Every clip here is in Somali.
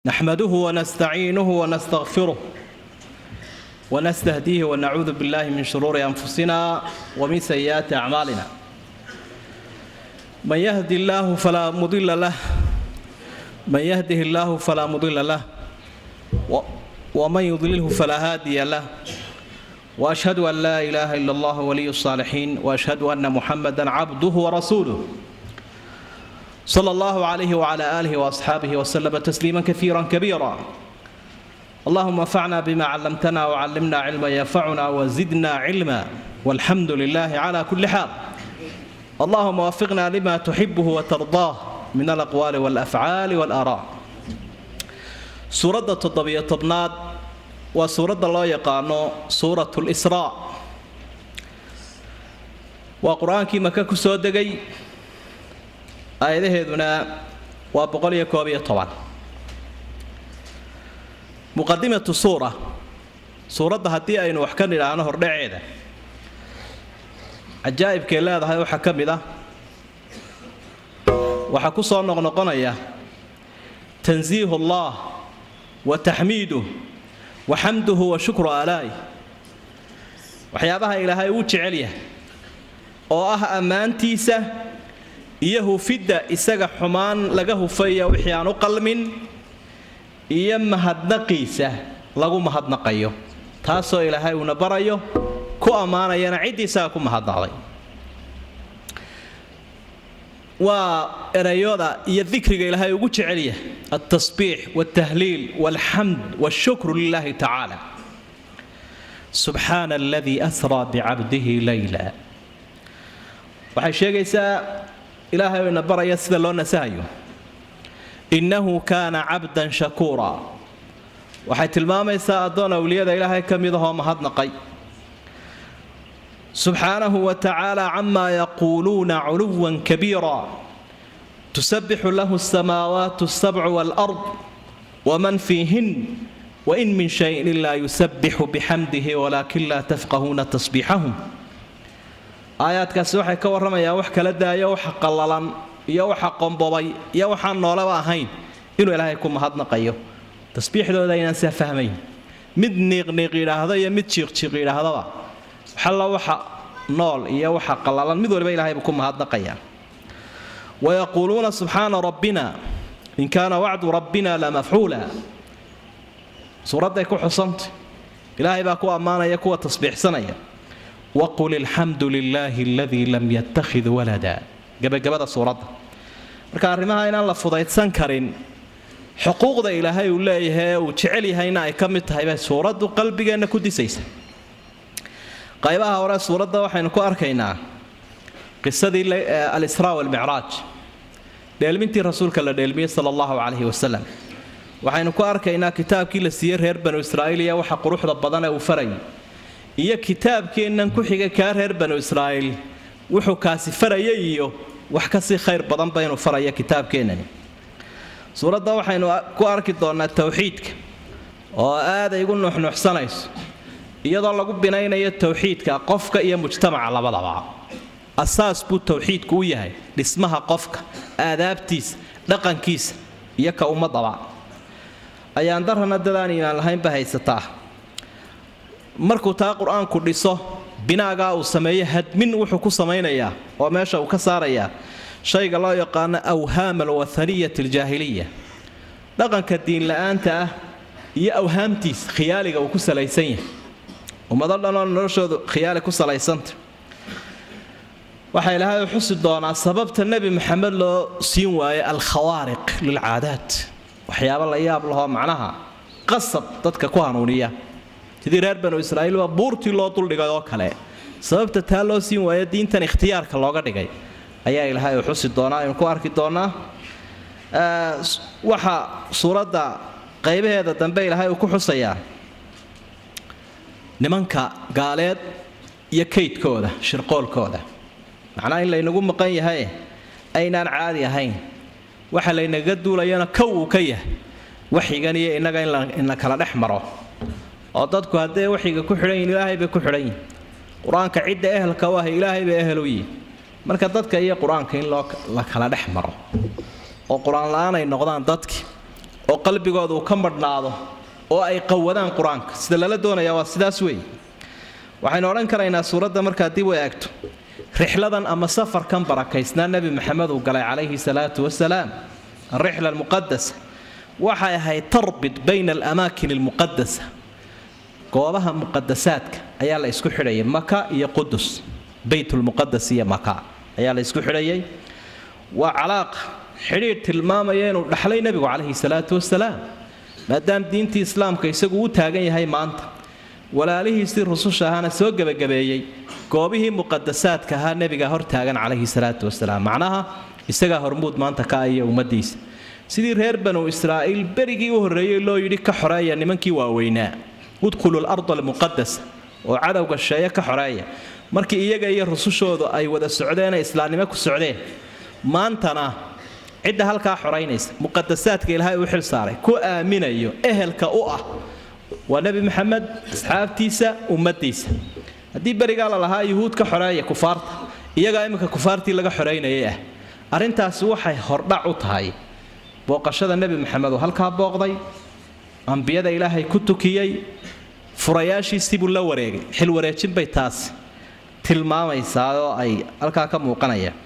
نحمده ونستعينه ونستغفره ونستهديه ونعوذ بالله من شرور أنفسنا ومن سيئات أعمالنا من يهدي الله فلا مضل له من يهده الله فلا مضل له و- ومن يضلله فلا هادي له واشهد ان لا اله الا الله ولي الصالحين واشهد ان محمدا عبده ورسوله صلى الله عليه وعلى اله واصحابه وسلم تسليما كثيرا كبيرا اللهم انفعنا بما علمتنا وعلمنا علما ينفعنا وزدنا علما والحمد لله على كل حال اللهم وفقنا لما تحبه وترضاه من الاقوال والافعال والاراء suuradda toddobiyo tobnaad waa suuradda loo yaqaano suurat lisraa waa qur-aankii maka ku soo degay aayadaheeduna waa boqol iyo koob iyo toban muqadimatu suura suuradda haddii aynu wax ka nidhaahno hordhaceeda cajaa'ibkay leedahay waxaa ka mid ah waxaa ku soo noqnoqonaya tansiihu allah wataxmiiduh waxamduhu wa shukru aalaa'ih waxyaabaha ilaahay uu jecel yahay oo ah ammaantiisa iyo hufidda isaga xumaan laga hufaya wixii aan u qalmin iyo mahadnaqiisa lagu mahadnaqayo taasoo ilaahay uuna barayo ku ammaanayana ciddii isaga ku mahadnaqday waa erayooda iyo dikriga ilaahay ugu jecel yahay altasbiix waltahliil walxamd walshukru lilahi tacaala subxaana aladii asraa bicabdihi layla waxay sheegaysaa ilaahay oo ina baraya sida loo nasahayo innahu kaana cabdan shakuura waxay tilmaamaysaa addoon awliyada ilaahay ka mid ahoo mahadnaqay subxaanahu wa tacaala camaa yaquuluuna culuwan kabiira tusabixu lahu asamaawaat asabcu waalard waman fiihin wain min shayin ilaa yusabixu bixamdihi walaakin laa tafqahuuna tasbiixahum aayaadkaasi waxay ka warramayaan wax kala daayo waxa qallalan iyo waxa qombobay iyo waxaan noolaba ahayn inuu ilaahay ku mahadnaqayo tasbiixdooda aynaan saa fahmayn mid niiqniiq yidhaahdo iyo mid jiiqjiiq yidhaahdaba xalla waxa nool iyo waxa qallalan mid waliba ilahay buu ku mahadnaqayaa wayaquuluuna subxaana rabbina in kaana wacdu rabbina lamafcuula suuradday ku xusantay ilaahay baa ku ammaanaya kuwa tasbiixsanaya waqul ilxamdu lilaahi aladii lam yattakhid walada gebagabada suuradda marka arrimaha inaan la fudaydsan karin xuquuqda ilaahay uu leeyahay ee uu jecel yahayna ay ka mid tahay bay suuraddu qalbigeenna ku disaysa qaybaha hore suuradda waxaynu ku arkaynaa qisadii alisraa walmicraaj dheelmintii rasuulka la dheelmiyey sala allahu calayhi wasalam waxaynu ku arkaynaa kitaabkii la siiyey reer banu israa'iil iyo waxa quruxda badan ee uu farayay iyo kitaabkeennan ku xigay kaa reer banu israa'iil wuxuu kaasi farayay iyo wax kasii khayr badan baynu faraya kitaabkeennani suuradda waxaynu ku arki doonnaa towxiidka oo aaday igu nuuxnuuxsanayso iyadoo lagu binaynayo towxiidka qofka iyo mujtamaca labadaba asaas buu towxiidku u yahay dhismaha qofka aadaabtiisa dhaqankiisa iyo ka ummadaba ayaan darrana dadaan iimaan lahaynba haysataa markuu taa qur-aanku dhiso binaagaa uu sameeyo hadmin wuxuu ku samaynayaa oo meesha uu ka saarayaa shayga loo yaqaano awhaam alwathaniyat aljaahiliya dhaqanka diinla-aanta ah iyo awhaamtiisa khiyaaliga uu ku salaysan yahay ummado dhanoo noloshoodu khiyaali ku salaysanta waxaa ilaahay u xusi doonaa sababta nebi maxamed loo siin waayo alkhawaariq lilcaadaat waxyaabo la yaab lahoo macnaha qasab dadka ku hanuuniya sidii reer banu israa'iil waa buurtii loo duldhigay oo kale sababta taa loo siin waayo diintan ikhtiyaarka looga dhigay ayaa ilaahay u xusi doonaa aynu ku arki doonaa waxa suuradda qaybaheeda dambe ilaahay uu ku xusayaa nimanka gaaleed iyo kaydkooda shirqoolkooda macnaha in laynagu maqan yahay aynaan caadi ahayn waxa laynaga duulayana kow uu ka yahay waxigan iyo innaga in la kala dhex maro oo dadku hadday waxiga ku xidhan yihin ilaahay bay ku xidhan yihin qur-aanka cidda ehelka u ah ilaahay bay ehel u yihin marka dadka iyo qur-aanka in loo la kala dhex maro oo qur-aan la-aan ay noqdaan dadki oo qalbigooda uu ka madhnaado oo ay qawadaan qur-aanka sida lala doonaya waa sidaas weeye waxaynu odhan karaynaa suuradda markaa dib u eegto rixladan ama safarkan barakaysnaa nebi maxamed uu galay calayhi salaatu wasalaam alrixla almuqadasa waxay ahayd tarbit bayna alamaakin almuqadasa goobaha muqadasaadka ayaa la isku xidhayay maka iyo qudus beytulmuqadas iyo maka ayaa la isku xidhayay waa calaaqa xidhiidh tilmaamaya inuu dhaxlay nebigu calayhi salaatu wasalaam maadaama diintii islaamka isagu u taagan yahay maanta walaalihiisii rususha ahaana soo gebagabeeyey goobihii muqadasaadka ahaa nebiga hor taagan calayhi salaatu wasalaam macnaha isagaa hormuud maanta ka iyo ummadiisa sidii reer banu israa'iil berigii u horreeyey loo yidhi ka xoreeya nimankii waaweynaa udkhulu larda almuqadasa oo cadowga sheeye ka xoreeya markii iyaga iyo rusushoodu ay wada socdeenee islaamnimo ku socdeen maantana cidda halkaa xoraynaysa muqadasaadka ilaahay u xil saaray ku aaminayo ehelka u ah waa nebi maxamed asxaabtiisa ummadiisa haddii berigaa la lahaa yuhuud ka xoreeya kufaarta iyagaa iminka kufaartii laga xoraynayay ah arrintaasi waxay hordhac u tahay booqashada nebi maxamed oo halkaa booqday ambiyada ilaahay ku tukiyey furayaashiisii buu la wareegay xil wareejin bay taasi tilmaamaysaa oo ay halkaa ka muuqanayaan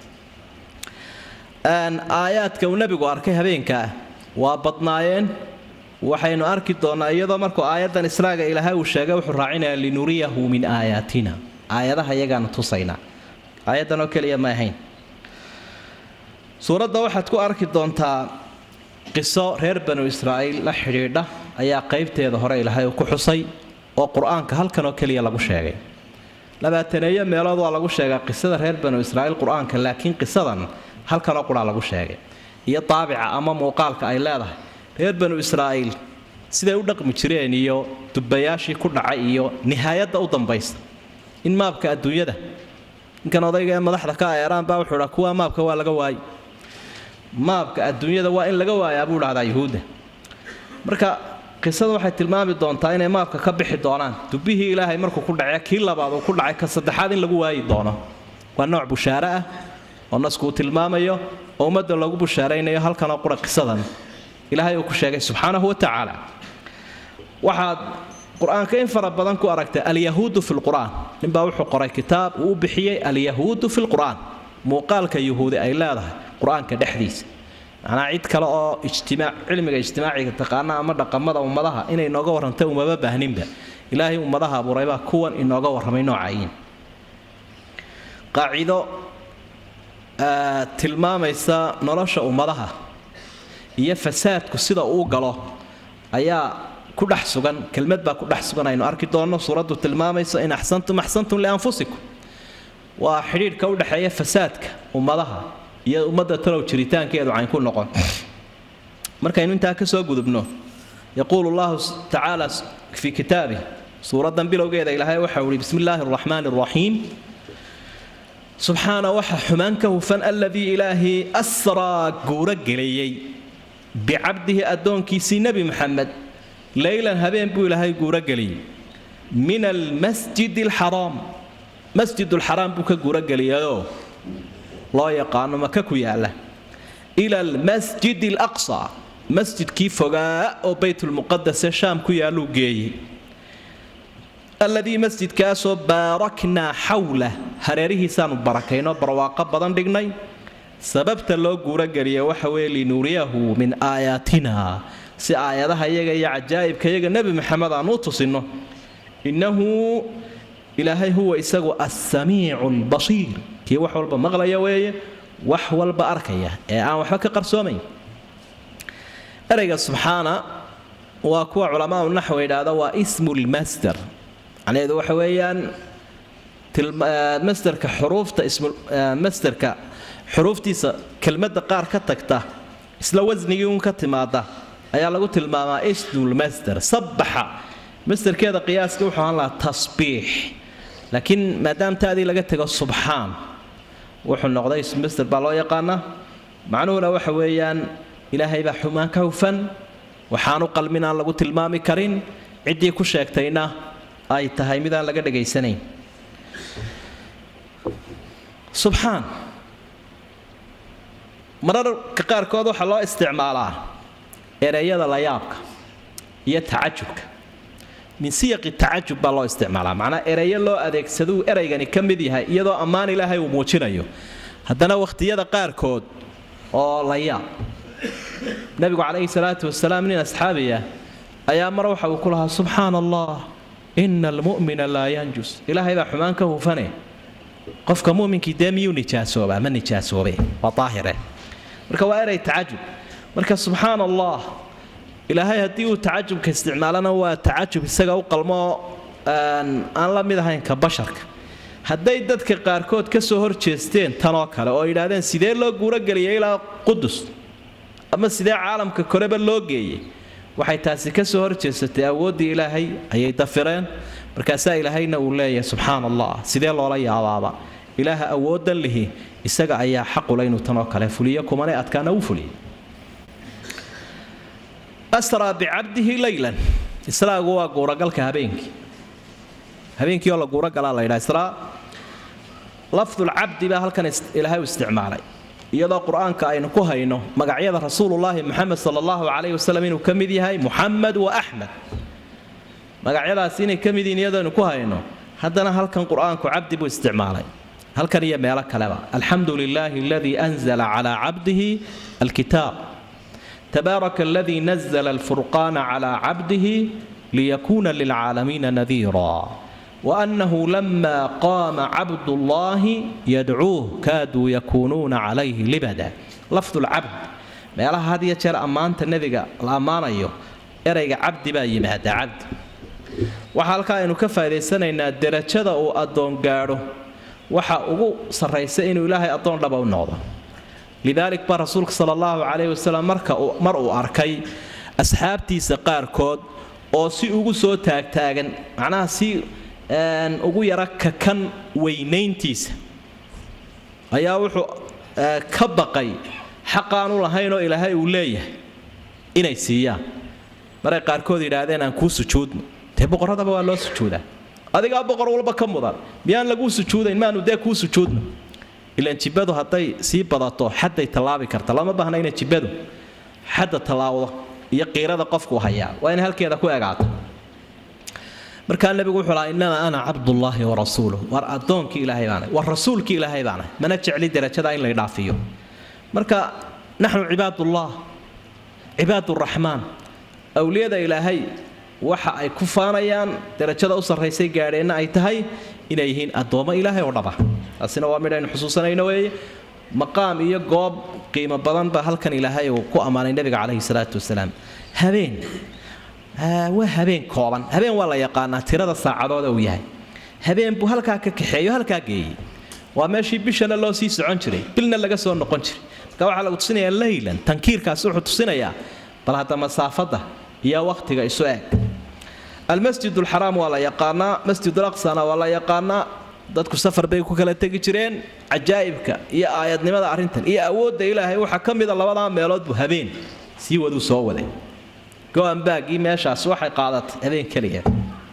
aayaadka uu nebigu arkay habeenkaa waa badnaayeen waxaynu arki doonnaa iyadoo markuu aayaddan israaga ilaahay uu sheegay wuxuu raacinayaa linuriyahu min aayaatina aayadaha iyagaanu tusaynaa aayaddan oo keliya ma ahayn suuradda waxaad ku arki doontaa qiso reer banu israa'iil la xidhiidha ayaa qaybteeda hore ilaahay uu ku xusay oo qur-aanka halkan oo keliya lagu sheegay labaataneeyo meelood waa lagu sheegaa qisada reer banu israa'iil qur-aanka laakiin qisadan halkanoo quraa lagu sheegay iyo daabica ama muuqaalka ay leedahay reer banu israa'iil siday u dhaqmi jireen iyo dubbayaashii ku dhacay iyo nihaayadda u dambaysta in maabka adduunyada ninkan odayga ee madaxda ka eeraan baa wuxuu dhaa kuwa maabka waa laga waayi maabka adduunyada waa in laga waayaa buu dhahdaa yuhuudda marka qisada waxay tilmaami doontaa inay maabka ka bixi doonaan dubbihii ilaahay markuu ku dhace kii labaad uu ku dhacay ka saddexaad in lagu waayi doono waa nooc bushaare ah oo nasku uu tilmaamayo oo ummadda loogu bushaaraynayo halkanoo qura qisadan ilaahay uu ku sheegay subxaanahu wa tacaala waxaad qur-aanka in fara badan ku aragtay alyahuudu fi lqur'aan ninbaa wuxuu qoray kitaab uu u bixiyey alyahuudu fi lqur'aan muuqaalka yuhuudi ay leedahay qur-aanka dhexdiisa macnaa cid kale oo ijtimaac cilmiga ijtimaaciga taqaana ama dhaqamada ummadaha inay nooga warrantay umaba baahninba ilaahay ummadaha abuuraybaa kuwan inooga warramay noocayiin qaacido tilmaamaysa nolosha ummadaha iyo fasaadku sida uu galo ayaa ku dhex sugan kelmad baa ku dhex sugan aynu arki doonno suuraddu tilmaamayso in axsantum axsantum lianfusikum waa xidhiidhka u dhexeeya fasaadka ummadaha iyo ummadda talow jiritaankeedu cayn ku noqon markaynu intaa ka soo gudubno yaquulu llahu tacaala fii kitaabih suuraddan bilowgeeda ilaahay waxau ihi bismi illaahi araxmaani araxiim subxaana waxa xumaan ka hufan aladii ilaahii asraa guuro geliyey bicabdihi addoonkiisii nebi maxamed leylan habeen buu ilaahay guuro geliyey min almasjid alxaraam masjidulxaraam buu ka guuro geliyayoo loo yaqaano maka ku yaala ila almasjid alaqsa masjidkii fogaa oo baytulmuqadase shaam ku yaaluu geeyey alladii masjidkaasoo baaraknaa xawlah hareerihiisaanu barakaynoo barwaaqo badan dhignay sababta loo guurogeliya waxa weeye linuuriyahu min aayaatina si aayadaha iyaga iyo cajaa'ibka iyaga nebi maxamed aan u tusinno innahu ilaahay huwa isagu assamiicu albasiir kii wax walba maqlaya weeye wax walba arkaya ee aan waxba ka qarsoomayn ereyga subxaana waa kuwa culamaau naxwi idhaahda waa ismu lmasder macnaheedu waxa weeyaan masderka xuruufta masderka xuruuftiisa kelmadda qaar ka tagta isla wasnigii un ka timaada ayaa lagu tilmaamaa ismulmasder sabbaxa masderkeeda qiyaaska wuxuu ahaan lahaa tasbiix laakiin maadaama taadii laga tego subxaan wuxuu noqday ismasder baa loo yaqaanaa macnuhuna waxa weeyaan ilaahay baa xumaan ka hufan waxaanu qalmin aan lagu tilmaami karin ciddii ku sheegtayna ay tahay midaan laga dhegaysanayn subxaan mararka qaarkood waxaa loo isticmaalaa ereyada layaabka iyo tacajubka min siyaqi tacajub baa loo isticmaalaa macnaa ereyo loo adeegsaduu ereygani ka mid yahay iyadoo ammaan ilaahay uu muujinayo haddana wakhtiyada qaarkood oo layaab nabigu calayhi salaatu wasalaam nin asxaabi ah ayaa mar waxa uu ku lahaa subxaana allah ina almu'mina laa yanjus ilaahay baa xumaan ka hufane qofka muminkii dee miyuu nijaasoobaa ma nijaasoobe waa daahire marka waa erey tacajub marka subxaana allah ilaahay haddii uu tacajubka isticmaalana waa tacajub isaga u qalmoo aan la mid ahayn ka basharka hadday dadka qaarkood ka soo horjeesteen tanoo kale oo yidhaahdeen sidee loo guurogeliyay ilaa qudus ama sidee caalamka koreba loo geeyey waxay taasi ka soo horjeesatay awooddii ilaahay ayay dafireen markaasaa ilaahayna uu leeyahay subxaana allah sidee loola yaabaaba ilaaha awooddan lihi isaga ayaa xaqule inuu tanoo kale fuliyo kumane adkaana u fuliyay asraa bicabdihi leylan israagu waa guuragalka habeenkii habeenkii oo la guuragalaa la yidhaha israa lafdulcabdi baa halkan ilaahay u isticmaalay iyadoo qur-aanka aynu ku hayno magacyada rasuulullaahi moxamed sala allahu calayhi wasalam inuu ka mid yahay muxamed wa axmed magacyadaasi inay ka mid yihiin iyadoo aynu ku hayno haddana halkan qur-aanku cabdi buu isticmaalay halkan iyo meelo kaleba alxamdu lilaahi aladii anzala calaa cabdihi alkitaab tabaaraka aladii nazla alfurqaana calaa cabdihi liyakuuna lilcaalamiina nadiira وأنه لما قام عبد الله يدعوه كادوا يكونون عليه لبدا لفظ العبد meelaha had iyo jeer ammaanta nebiga la ammaanayo erayga cabdi baa yimaada cabdi waxaa halkaa aynu ka faa'idaysanaynaa derajada uu addoon gaadho waxa ugu sarraysa inuu ilaahay addoon dhaba u noqdo lidaalik baa rasuulka sala allahu calayhi wasalam marka mar uu arkay asxaabtiisa qaarkood oo si ugu soo taagtaagan macnaha si ugu yara kakan weynayntiisa ayaa wuxuu ka baqay xaqaanu lahaynoo ilaahay uu leeyahay inay siiyaan maray qaarkood yidhaahdeen aan kuu sujuudno dee boqorradaba waa loo sujuudaa adigaa boqor walba ka mudan miyaan laguu sujuudayn maanu dee kuu sujuudno ilaan jibbadu hadday sii badato xadday tallaabi karta lama baahna inay jibbadu xadda tallaawdo iyo qiirada qofku hayaa waa inay halkeeda ku egaato markaa nabigu wuxuu lahaa innamaa ana cabdullaahi wa rasuuluh war addoonkii ilaahay baana war rasuulkii ilaahay baana mana jecli darajada in lay dhaafiyo marka naxnu cibaadullah cibaaduraxmaan awliyada ilaahay waxa ay ku faanayaan darajada u sarraysay gaadheenna ay tahay inay yihiin addoommo ilaahay oo dhaba taasina waa midhaynu xusuusanayno weeye maqaam iyo goob qiimo badan baa halkan ilaahay uu ku ammaanay nebiga calayhi salaatu wasalaam habeen waa habeen kooban habeen waa la yaqaanaa tirada saacadooda uu yahay habeen buu halkaa ka kaxeeyo halkaa geeyey waa meeshii bishana loo sii socon jiray bilna laga soo noqon jiray marka waxaa lagu tusinayaa leylan tankiirkaasi wuxuu tusinayaa bal hadda masaafadda iyo wakhtiga isu eg almasjid alxaraam waa la yaqaanaa masjid alaqsana waa la yaqaanaa dadku safar bay ku kala tegi jireen cajaa'ibka iyo aayadnimada arrintan iyo awoodda ilaahay waxaa ka mida labadaa meelood buu habeen sii waduu soo waday go-anbaagii meeshaas waxay qaadatay habeen keliya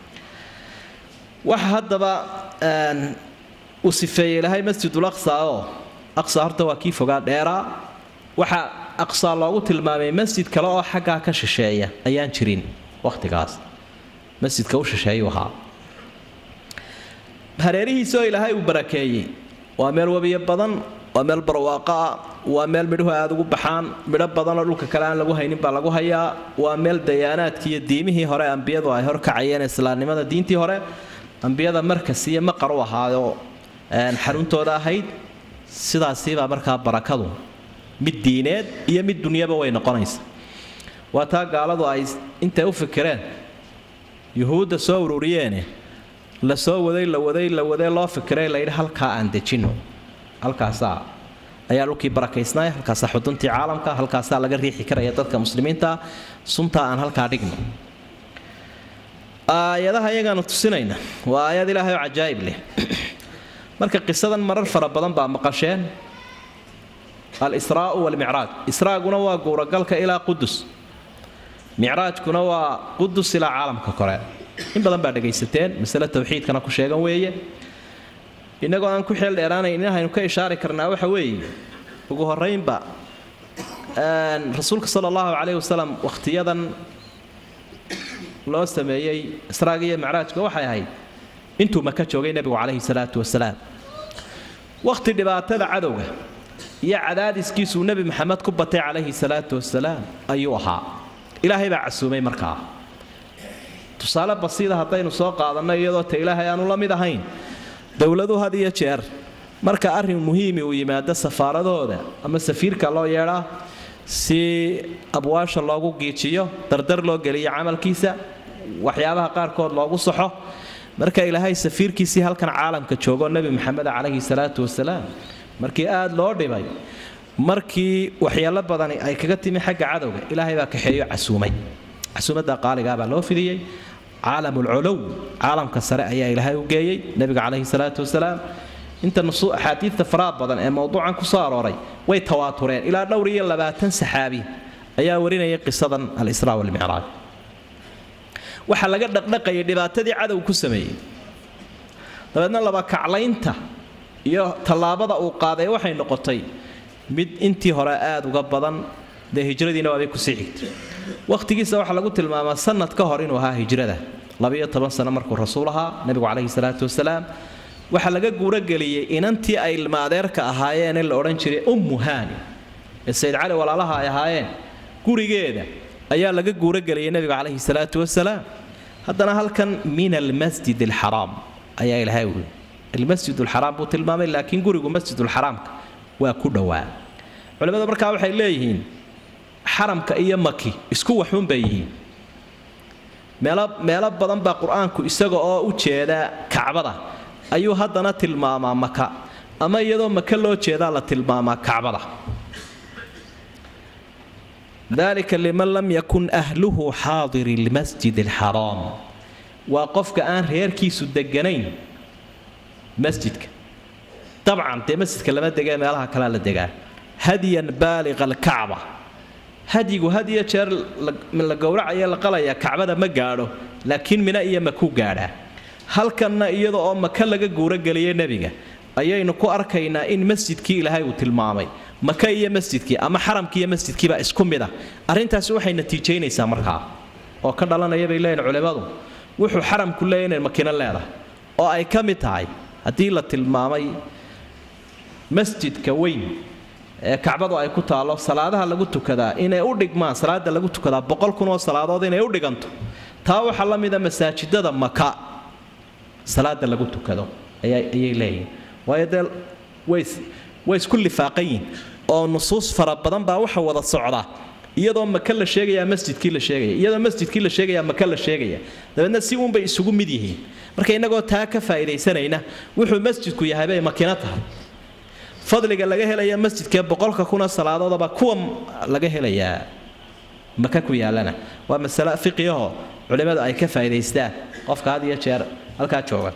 waxa haddaba uu sifeeyey ilaahay masjidul aqsa oo aqsa horta waa kii fogaa dheeraa waxaa aqsa loogu tilmaamay masjid kale oo xaggaa ka shisheeya ayaan jirin wakhtigaas masjidka u shisheeyuu ahaa hareerihiisa oo ilaahay uu barakeeyey waa meel webiyo badan waa meel barwaaqo ah waa meel midhuhu aada ugu baxaan midho badanoo dhulka kale aan lagu haynin baa lagu hayaa waa meel dayaanaadkii iyo diimihii hore ambiyadu ay horkacayeen islaamnimada diintii hore ambiyada markas iyo maqar u ahaayoo xaruntooda ahayd sidaasiibaa markaa barakadu mid diineed iyo mid dunyaba way noqonaysa waa taa gaaladu ay intay u fikireen yuhuudda soo ururiyeene la soo waday la waday la waday loo fikiray layidhi halkaa aan dejinno halkaasaa ayaa dhulkii barakaysnaya halkaasaa xuduntii caalamka halkaasaa laga riixi karaya dadka muslimiinta suntaa aan halkaa dhigno aayadaha iyagaanu tusinayna waa aayad ilaahay oo cajaa'ib leh marka qisadan marar fara badan baa maqasheen al-israa'u waalmicraaj israaguna waa guuragalka ilaa qudus micraajkuna waa qudus ilaa caalamka kore in badan baa dhegaysateen masale tawxiidkana ku sheegan weeye innagoo aan ku xeel dheeraanayn in haynu ka ishaari karnaa waxa weeye ugu horraynba rasuulka sala allahu calayhi wasalam wakhtiyadan loo sameeyey israaga iyo macraajka waxay ahayd intuu maka joogay nebigu calayhi salaatu wasalaam wakhti dhibaatada cadowga iyo cadaadiskiisuu nebi maxamed ku batay calayhi salaatu wasalaam ayuu ahaa ilaahay baa casuumay markaa tusaale basiida haddaynu soo qaadanno iyadoo ta ilaahay aanu la mid ahayn dowladu had iyo jeer marka arrin muhiimi uu yimaado safaaradooda ama safiirka loo yeedhaa si abwaasha loogu giijiyo dardar loo geliyo camalkiisa waxyaabaha qaarkood loogu saxo marka ilaahay safiirkiisii halkan caalamka joogoo nebi maxamed calayhi salaatu wasalaam markii aada loo dhibay markii waxyeelo badani ay kaga timi xagga cadowga ilaahay baa kaxeeyo casuumay casuumadda qaaligaabaa loo fidiyey caalamulcolow caalamka sare ayaa ilaahay u geeyey nebiga calayhi salaatu wasalaam inta axaadiidta faraha badan ee mowduucan ku soo arooray way tawaatureen ilaa dhowr iyo labaatan saxaabi ayaa warinayay qisadan alisraa walmicraaj waxaa laga dhaqdhaqayay dhibaatadii cadow ku sameeyey dabeedna laba kaclaynta iyo tallaabada uu qaaday waxay noqotay mid intii hore aada uga badan dee hijradiina waabay kusii xigtay wakhtigiisa waxaa lagu tilmaamaa sanad ka hor inuu ahaa hijrada labiyo toban sano markuu rasuul ahaa nebigu calayhi salaatu wasalaam waxaa laga guurogeliyey inantii ay ilma adeerka ahaayeen ee la odhan jiray ummu haani ee sayid cali walaalaha ay ahaayeen gurigeeda ayaa laga guurogeliyey nebiga calayhi salaatu wasalaam haddana halkan min almasjid alxaraam ayaa ilaahay wuri almasjid alxaraam buu tilmaamay laakiin gurigu masjidulxaraamka waa ku dhowaa culimmada markaa waxay leeyihiin xaramka iyo maki isku waxuun bay yihiin meelo meelo badan baa qur-aanku isaga oo u jeeda kacbada ayuu haddana tilmaamaa maka ama iyadoo maka loo jeedaa la tilmaamaa kacbada dalika liman lam yakun ahluhu xaadiri lmasjid alxaraam waa qofka aan reerkiisu deganayn masjidka dabcan dee masjidka lama degee meelaha kalea la degaa hadyan baaliqa alkacba hadyigu had iyo jeer la gowracaya la qalaya kacbada ma gaadho laakiin mina iyo makuu gaadhaa halkanna iyada oo maka laga guurogeliyay nebiga ayaynu ku arkaynaa in masjidkii ilaahay uu tilmaamay maka iyo masjidkii ama xaramkii iyo masjidkiiba isku mid ah arrintaasi waxay natiijaynaysaa markaa oo ka dhalanaya bay leeyihin culimmadu wuxuu xaramku leeyahy inay makino leedahay oo ay ka mid tahay haddii la tilmaamay masjidka weyn ee kacbadu ay ku taallo salaadaha lagu tukadaa inay u dhigmaan salaada lagu tukadaa boqol kun oo salaadood inay u dhiganto taa waxaa la mida masaajidada maka salaada lagu tukado ayay leeyihin waayo dee way isku lifaaqan yihin oo nusuus fara badan baa waxa wada socda iyadoo maka la sheegaya masjidkii la sheegaya iyadoo masjidkii la sheegaya maka la sheegaya dabeedna si uunbay isugu mid yihiin marka innagoo taa ka faa'iidaysanayna wuxuu masjidku yahay bay makino tahay fadliga laga helaya masjidkee boqolka kuna salaadoodaba kuwa laga helayaa maka ku yaalana waa masale fiqiyaho culimmadu ay ka faa'idaystaan qofka had iyo jeer halkaa jooga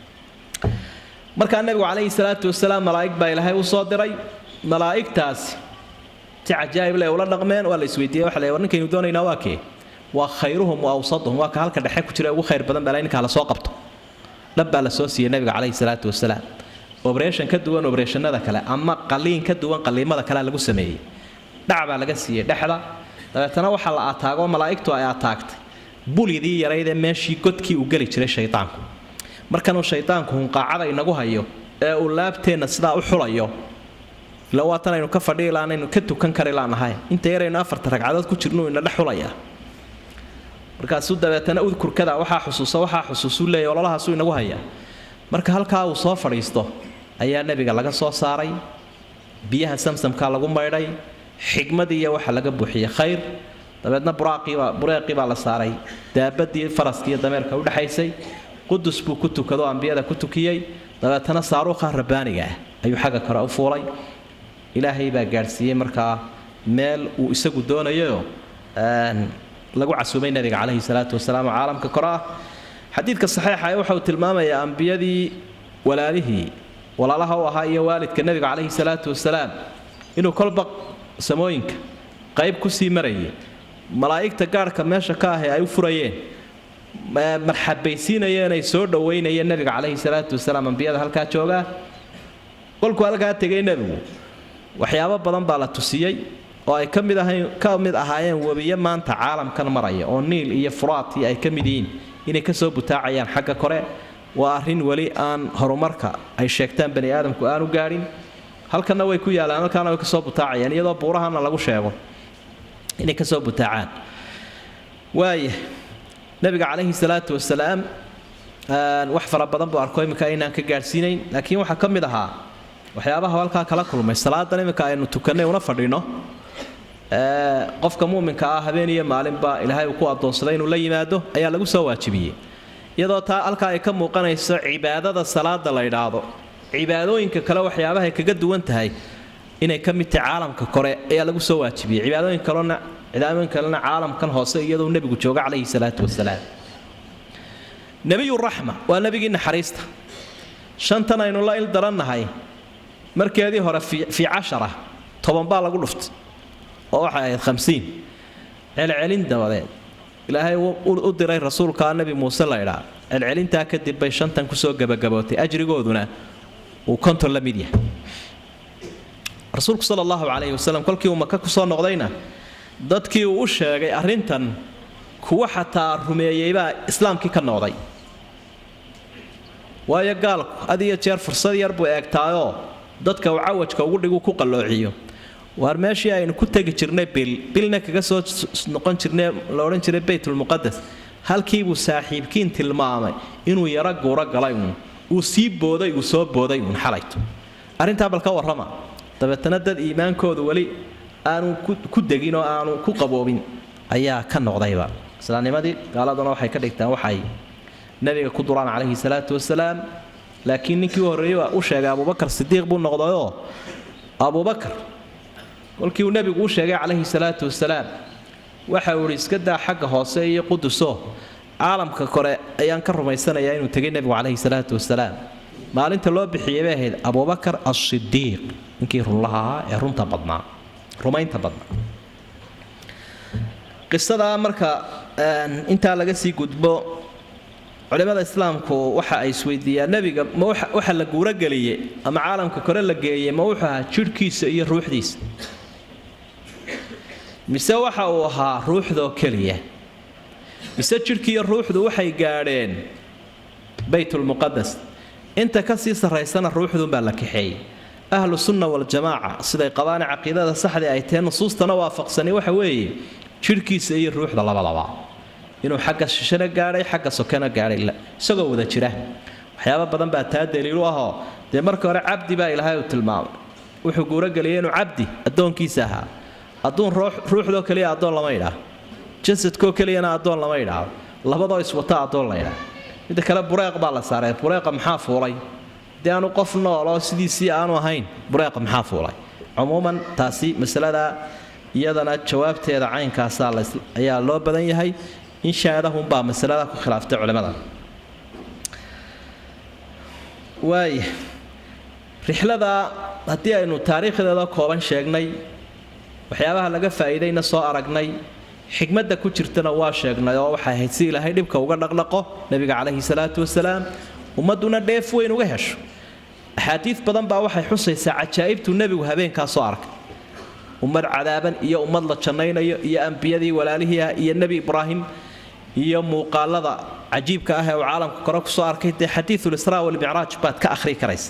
markaa nebigu calayhi salaatu wasalaam malaa'ig baa ilaahay u soo diray malaa'igtaasi si cajaa'ib leh ula dhaqmeen waa la isweydiiyey waxa la war ninkaynu doonaynaa waa kee waa khayruhum wa awsaduhum waa ka halka dhexe ku jira ugu khayr badan baa ninkaa la soo qabto dhab baa la soo siiyey nebiga calayhi salaatu wasalaam obreshan ka duwan obreshanada kale ama qaliin ka duwan qaliimada kale lagu sameeyey dhac baa laga siiyey dhexda dabeetana waxaa la ataagoo malaa'igtu ay ataagtay bulidii yaraydee meeshii godkii uu geli jiray shaydaanku markanuu shaydaanku hunqaacada inagu hayo ee uu laabteenna sidaa u xulayo ila waatan aynu ka fadhii laanaynu ka tukan kari laanahay inta yaraynu afarta ragcadood ku jirnu ina dhex xulaya markaasuu dabeetana udkurkada waxaa xusuusa waxaa xusuusuu leeya ololahaasuu inagu hayaa marka halkaa uu soo fadhiisto ayaa nebiga laga soo saaray biyaha samsamkaa lagu maydhay xigmadii iyo waxa laga buuxiyey khayr dabeedna buraaqiibaa bureeqii baa la saaray daabadii faraskiiyo dameerka udhexaysay qudus buu ku tukado ambiyada ku tukiyey dabeetana saaruuqa rabbaaniga ah ayuu xagga kore u fuulay ilaahay baa gaadhsiiyey markaa meel uu isagu doonayo lagu casuumay nabiga calayhi salaatu wasalaam oo caalamka kore ah xadiidka saxiixa ee waxa uu tilmaamayaa ambiyadii walaalihii walaalaha u ahaa iyo waalidka nebiga calayhi salaatu wasalaam inuu kolba samooyinka qayb ku sii marayay malaa'igta gaarhka meesha ka ahe ay u furayeen marxabaysiinayeen ay soo dhowaynayeen nebiga calayhi salaatu wasalaam ambiyada halkaa joogaa kolkuu halkaa tegay nebigu waxyaabo badan baa la tusiyey oo ay ka mid ahayn ka mid ahaayeen webiyo maanta caalamkan maraya oo niil iyo furaati ay ka mid yihiin inay kasoo butaacayaan xagga kore waa arrin weli aan horumarka ay sheegtaan bani aadamku aanu gaadhin halkanna way ku yaalaan halkaana way kasoo butaacayaan iyadoo buurahana lagu sheego inay kasoo butaacaan waaya nabiga calayhi salaatu wasalaam wax fara badan buu arko iminka aynaan ka gaadhsiinayn laakiin waxaa ka mid ahaa waxyaabaha halkaa kala kulmay salaadan iminka aynu tukannay una fadhino qofka muminka ah habeen iyo maalinba ilaahay uu ku adoonsaday inuu la yimaado ayaa lagu soo waajibiyey iyadoo taa halkaa ay ka muuqanayso cibaadada salaada la ydhaahdo cibaadooyinka kale waxyaabahay kaga duwan tahay inay ka mid tahay caalamka kore ayaa lagu soo waajibiyey cibaadooyin kalena cibaadooyin kalena caalamkan hoose iyadoo nebigu jooga calayhi salaatu wasalaam nebiyuraxma waa nebigii naxariista shantan aynu la il darannahay markeedii hore fii cashara toban baa lagu dhuftay oo waxay ahayd hamsiin celcelin dabadeed ilaahay u diray rasuulkaa nebi muuse laydhaa celcelintaa kadib bay shantan kusoo gebagabootay ajrigooduna uu konton la mid yahay rasuulku sala allahu calayhi wasalam kolkii uu maka kusoo noqdayna dadkii uu u sheegay arrintan kuwa xataa rumeeyeybaa islaamkii ka noqday waayo gaalku had iyo jeer fursad yar buu eegtaayoo dadka uu cawajka ugu dhigu ku qalloociyo waar meeshii aynu ku tegi jirnay bil bilna kaga soo noqon jirnay la odhan jiray baytulmuqadas halkiibuu saaxiibkiin tilmaamay inuu yaro guuro galay uun uu sii booday uu soo booday uun xalayto arrintaa bal ka warrama dabeetana dad iimaankoodu weli aanu ku degin oo aanu ku qaboobin ayaa ka noqdayba islaamnimadii gaaladuna waxay ka dhigtaan waxay nabiga ku duraan calayhi salaatu wasalaam laakiin ninkii u horreeyey waa u sheegay abubakar sidiiq buu noqdayoo abubakar kolkii uu nebigu u sheegay calayhi salaatu wasalaam waxa uu ihi iska daa xagga hoose iyo quduso caalamka kore ayaan ka rumaysanayaa inuu tegay nebigu calayhi salaatu wasalaam maalinta loo bixiyey bay ahayd abubakar asidiiq ninkii runlaha ahaa ee runta badnaa rumaynta badnaa qisadaa marka intaa laga sii gudbo culimada islaamku waxa ay isweydiiyaan nebiga ma waxa la guurogeliyey ama caalamka kore la geeyey ma wuxuu ahaa jidhkiisa iyo ruuxdiisa mise waxa uu ahaa ruuxdoo keliya mise jidhkiiyo ruuxdu waxay gaadheen baytulmuqadas inta kasii sarraysana ruuxduunbaa la kaxeeyey ahlu sunna waljamaaca siday qabaane caqiidada saxdii ay tahe nusuustana waafaqsani waxa weeye jidhkiisa iyo ruuxda labadaba inuu xagga shishana gaadhay xagga sokena gaadhay isagoo wada jira waxyaaba badan baa taa daliilu ahoo dee marka hore cabdi baa ilaahay uu tilmaamay wuxuu guurogeliyay inuu cabdi addoonkiisa ahaa adduun ruuxdoo keliya addoon lama idhaa jasadkoo keliyana addoon lama idhaao labadoo iswata addoon la idhaa midda kale bureeq baa la saaray bureeqa maxaa fuulay dee aanu qof nooloo sidiisii aanu ahayn bureeqa maxaa fuulay cumuuman taasi masalada iyadana jawaabteeda caynkaasaa ayaa loo badan yahay in shaadahunbaa masalada ku khilaaftay culimmada waaya rixlada haddii aynu taariikhdeeda kooban sheegnay waxyaabaha laga faa'iidayna soo aragnay xikmadda ku jirtana waa sheegnay oo waxay ahayd si ilaahay dhibka uga dhaqdhaqo nebiga calayhi salaatu wasalaam ummadduna dheef weyn uga hesho axaadiid badan baa waxay xusaysaa cajaa'ibtuu nebigu habeenkaa soo arkay ummad cadaaban iyo ummad la jannaynayo iyo ambiyadii walaalihii ah iyo nebi ibraahim iyo muuqaalada cajiibka ah ee uu caalamka kore kusoo arkay dee xadiiulisraa walmicraaj baad ka akhrii karaysa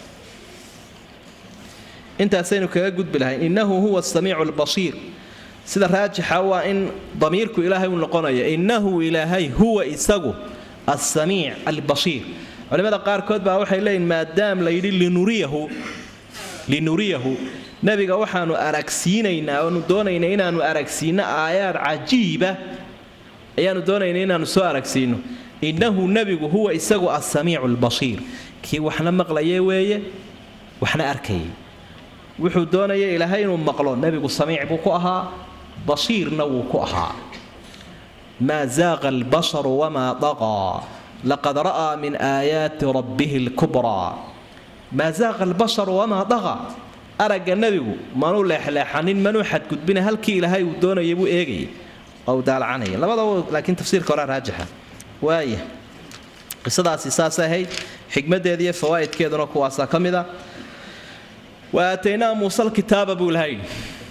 intaasaynu kaga gudbi lahayn innahu huwa asamiicu albasiir sida raajixa waa in damiirku ilaahay uu noqonayo innahu ilaahay huwa isagu assamiic albasiir culimada qaarkood baa waxay leeyihin maadaam la yidhi linuriyahu linuriyahu nebiga waxaanu aragsiinaynaa oanu doonaynaa inaanu aragsiino aayaad cajiiba ayaanu doonaynaa inaanu soo aragsiino innahu nebigu huwa isagu assamiicu albasiir kii waxna maqlaye weeye waxna arkayay wuxuu doonaya ilaahay inuu maqlo nebigu samiic buu ku ahaa basiirna wuu ku ahaa maa zaaqa albasaru wamaa daqaa laqad ra'aa min aayaati rabbihi lkubraa maa zaaqa albasaru wamaa daqaa aragga nebigu manuu leexleexanin manuu xadgudbina halkii ilaahay uu doonayay buu eegayay oo uu daalacanaya labadaba laakiin tafsiirka horea raajixa waaya qisadaasi saas ahayd xikmaddeeda iyo fawaa'idkeeduna kuwaasaa ka mid a wa aataynaa muuse alkitaaba buu ilaha yidhi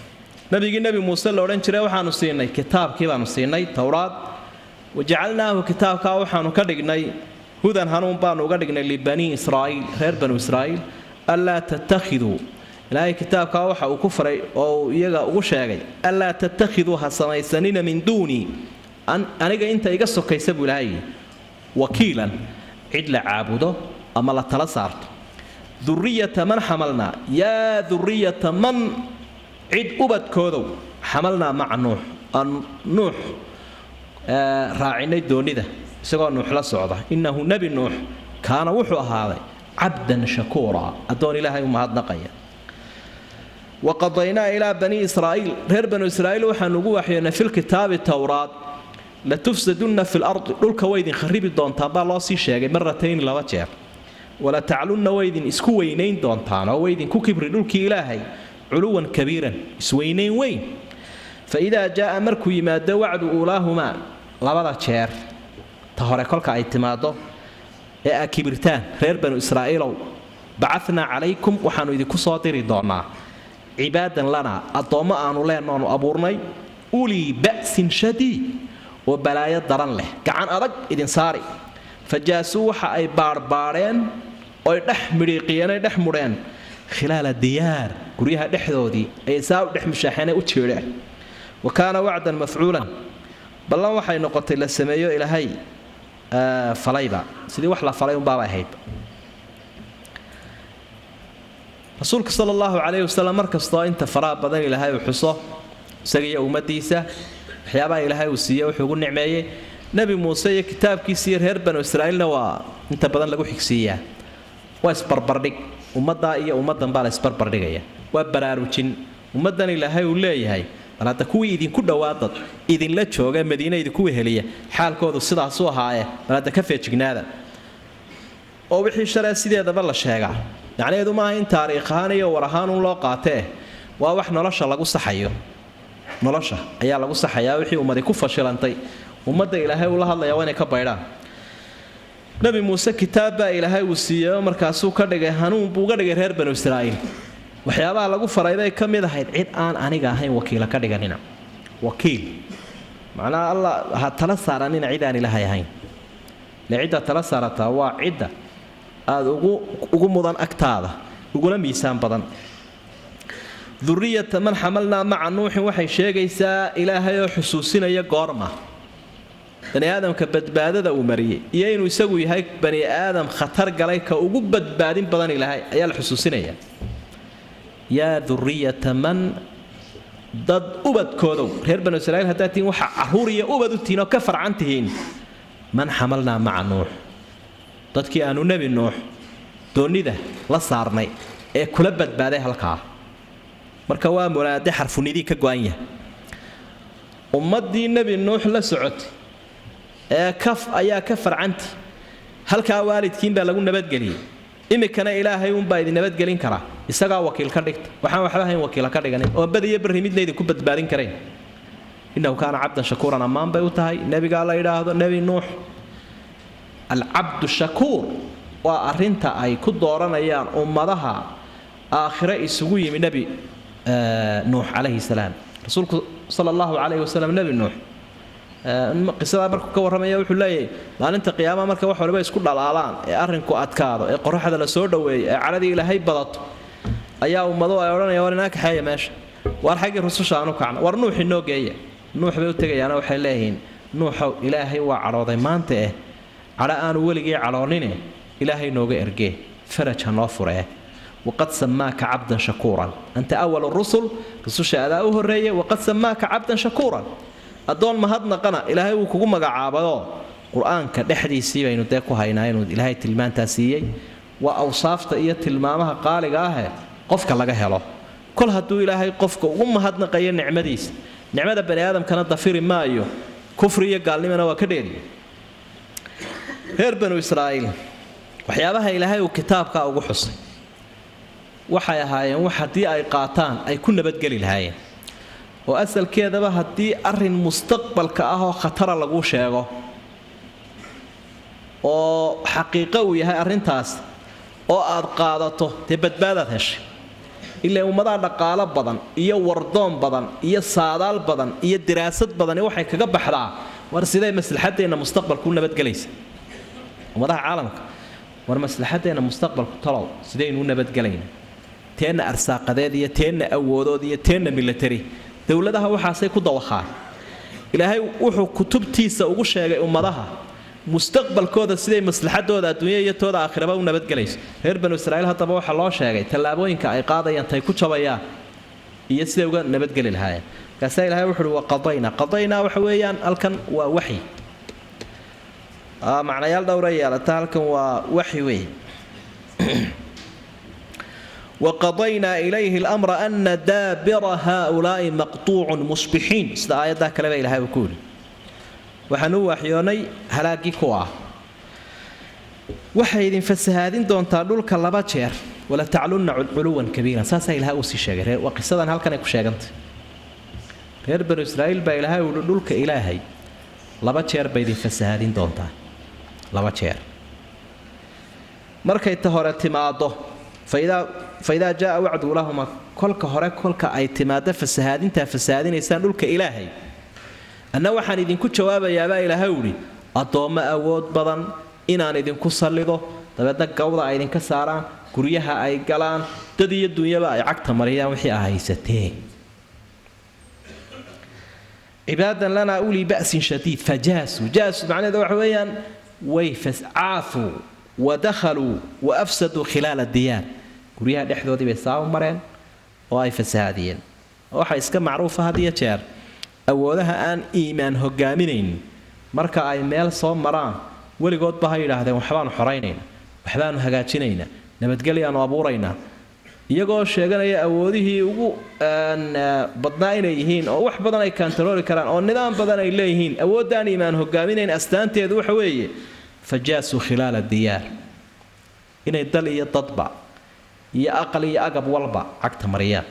nabigii nebi muuse la odhan jiray waxaanu siinay kitaabkii baanu siinay towraad wajacalnaahu kitaabkaa waxaanu ka dhignay hudan hanuun baanu uga dhignay libanii israa'iil reer banu israa'iil anlaa tattakhiduu ilaahay kitaabkaa waxa uu ku faray oo uu iyaga ugu sheegay anlaa tattakhiduu ha samaysanina min duunii aniga inta iga sokaysa buu ilaahay wakiilan cid la caabudo ama la tala saarto duriyata man xamalnaa yaa duriyata man cid ubadkoodow xamalnaa maca nuux aan nuux raacinay doonida isagoo nuux la socda innahu nebi nuux kaana wuxuu ahaaday cabdan shakuura addoon ilaahay u mahadnaqaya waqadaynaa ilaa banii israa'iil reer banu israa'iil waxaanu ugu waxyoonay filkitaabi towraad latufsadunna fi lardi dhulka waydin kharibi doontaan baa loo sii sheegay maratayni laba jeer wala taclunna waydin isku weynayn doontaan oo waydin ku kibri dhulkii ilaahay culuwan kabiiran isweynayn weyn fa idaa jaaa markuu yimaado wacdu uulaahumaa labada jeer ta hore kolka ay timaado ee aa kibirtaan reer banu israa'iilow bacatnaa calaykum waxaannu idinku soo diri doonnaa cibaadan lanaa addoommo aanu leennoonu abuurnay ulii ba'sin shadiid oo balaayo daran leh gacan adag idin saari fa jaasuu waxa ay baadhbaadheen oy dhex midhiiqiyeen ay dhex mudheen khilaala diyaar guryaha dhexdoodii ayay saa u dhex mushaaxeene u jeedheen wa kaana wacdan mafcuulan ballan waxay noqotay la sameeyo ilaahay falayba sidii wax la falay unbaaba ahayd rasuulka sala allahu calayhi wasalam mar kastoo inta faraha badan ilaahay uu xuso isaga iyo ummaddiisa waxyaabaha ilaahay uu siiye wuxuu ugu nicmeeyey nebi muuse iyo kitaabkiisiiyo reer banu israa'iilna waa inta badan lagu xigsiiyaa waa isbarbardhig ummaddaa iyo ummaddan baa la isbarbardhigaya waa baraarujin ummaddan ilaahay uu leeyahay bal hadda kuwii idinku dhowaadad idinla jooga madiine idinku weheliya xaalkoodu sidaasuu ahaaye bal hadda ka feejignaada oo wixii shalee sideedaba la sheegaa macnaheedu maaha in taariikh ahaan iyo war ahaanun loo qaatee waa wax nolosha lagu saxayo nolosha ayaa lagu saxayaa wixii ummadi ku fashilantay ummadda ilaahay uu la hadlayaa waa inay ka baydhaan nabi muuse kitaab baa ilaahay uu siiyey oo markaasuu ka dhigay hanuun buu uga dhigay reer banu israa'iil waxyaabaha lagu faray bay ka mid ahayd cid aan aniga ahayn wakiila ka dhiganina wakiil macnaha alla ha tala saaranina cid aan ilaahay ahayn le cidda tala saarataa waa cidda aada ugu ugu mudan agtaada uguna miisaan badan duriyata man xamalnaa maca nuuxin waxay sheegaysaa ilaahay oo xusuusinaya goorma bani aadamka badbaadada uu mariyey iyo inuu isagu yahay bani aadam khatar galay ka ugu badbaadin badan ilaahay ayaa la xusuusinaya yaa duriyata man dad ubadkoodow reer banu israiil haddaad tihiin waxa caruur iyo ubad u tihiin oo ka farcan tihiin man xamalnaa maca nuux dadkii aanu nebi nuux doonnida la saarnay ee kula badbaaday halkaa marka waa mulaade xarfunidii ka go-an yahay ummaddii nebi nuux la socotay ee kaf ayaa ka farcanti halkaa waalidkiin baa lagu nabadgeliyey iminkana ilaahay uunbaa idin nabadgelin karaa isagaa wakiil ka dhigta waxaan waxba hayn wakiila ka dhiganin oo bad iyo barri midna idinku badbaadin karayn innahu kaana cabdan shakuuran ammaan bay u tahay nebigaa la yidhaahdo nebi nuux alcabdu shakuur waa arinta ay ku dooranayaan ummadaha aakhire isugu yimi nebi nuux calayhi salaam rasuulku sala allahu calayhi wasalam nebi nuux qisadaa markuu ka warramaya wuxuu leeyahay maalinta qiyaamaha marka wax waliba isku dhalaalaan ee arrinku adkaado ee qoraxda la soo dhoweeyo ee cadhadii ilaahay badato ayaa ummadu ay odhanayaan war inaa kaxeeya meesha waar xaggii rususha aanu kacna war nuux inoo geeya nuux bay u tegayaana waxay leeyihiin nuuxow ilaahay waa cadhooday maanta eh cadho aanu weligii cadhoonine ilaahay nooga ergee faraj ha noo furee waqad samaaka cabdan shakuuran anta awal rusul rususha adaa u horreeya waqad samaaka cabdan shakuuran addoon mahadnaqana ilaahay wuu kugu magacaabayoo qur-aanka dhexdiisii baynu dee ku haynaa inuu ilaahay tilmaantaa siiyey waa awsaafta iyo tilmaamaha qaaliga ahe qofka laga helo kol hadduu ilaahay qofka ugu mahadnaqayo nicmadiisa nicmada bani aadamkana dafiri maayo kufri iyo gaalnimana waa ka dheeriya reer banu israa'iil waxyaabaha ilaahay uu kitaabkaa ugu xusay waxay ahaayeen wax haddii ay qaataan ay ku nabadgeli lahaayeen oo asalkeedaba haddii arrin mustaqbalka ah oo khatara lagu sheego oo xaqiiqo uu yahay arrintaas oo aad qaadato dee badbaadaad heshay ilaa ummadaha dhaqaalo badan iyo wardoon badan iyo saadaal badan iyo diraasad badani waxay kaga baxdaa war sidee maslaxadeenna mustaqbalku u nabadgelaysa ummadaha caalamka war maslaxadeenna mustaqbalku talow sidaynu u nabadgelayna teenna arsaaqadeed iyo teenna awoodood iyo teenna milatari dowladaha waxaasay ku dawakhaan ilaahay wuxuu kutubtiisa ugu sheegay ummadaha mustaqbalkooda siday maslaxadooda adduunya iyo tooda aakhiraba u nabadgelayso reer banu israiil haddaba waxaa loo sheegay tallaabooyinka ay qaadayaan tay ku jabayaan iyo siday uga nabadgeli lahaayeen markaasaa ilahay wuxuuhi wa qadaynaa qadaynaa waxa weeyaan halkan waa waxyi macnayaal dhowra yeelata halkan waa waxyi wey waqadaynaa ilayhi lamra ana daabira haaulaai maqtuucun musbixiin sida aayaddaa kaleba ilahay uu ku yidhi waxaan u waxyoonnay halaagii kuwa ah waxay idin fasahaadin doontaa dhulka laba jeer wala taclunna culuwan kabiiran saasaa ilaha uu sii sheegay waa qisadan halkanay ku sheegantay reer banu israa'iil baa ilaahay uhi dhulka ilaahay laba jeer bay idin fasahaadin doontaa laba jeer markay ta hore timaaddo faidaa jaaa wacdu lahuma kolka hore kolka ay timaaddo fasahaadintaa fasahaadinaysaan dhulka ilaahay anna waxaan idinku jawaabayaabaa ilaahay uhi addoommo awood badan inaan idinku sallido dabeedna gawda ay idinka saaraan guryaha ay galaan dad iyo dunyaba ay cagta mariyaan wixii a haysateen cibaadan lanaa ulii ba'sin shadiid fajaasuu jaasuu macnaheeda waxa weeyaan way caafuu wa dakhaluu wa afsaduu khilaala diyaar guryaha dhexdoodii bay saa u mareen oo ay fasahaadiyeen waxa iska macruufa had iyo jeer awoodaha aan iimaan hogaaminayn marka ay meel soo maraan weligoodba ha yidhaahdeen waxbaanu xoraynayna waxbaanu hagaajinaynaa nabadgelyaanu abuuraynaa iyagoo sheeganaya awoodihii ugu badnaa inay yihiin oo wax badan ay kantarooli karaan oo nidaam badan ay leeyihiin awooddaan iimaan hogaaminayn astaanteedu waxa weeye fajaasuu khilaala diyaar inay dal iyo dadba iyo aqal iyo agab walba cagta mariyaan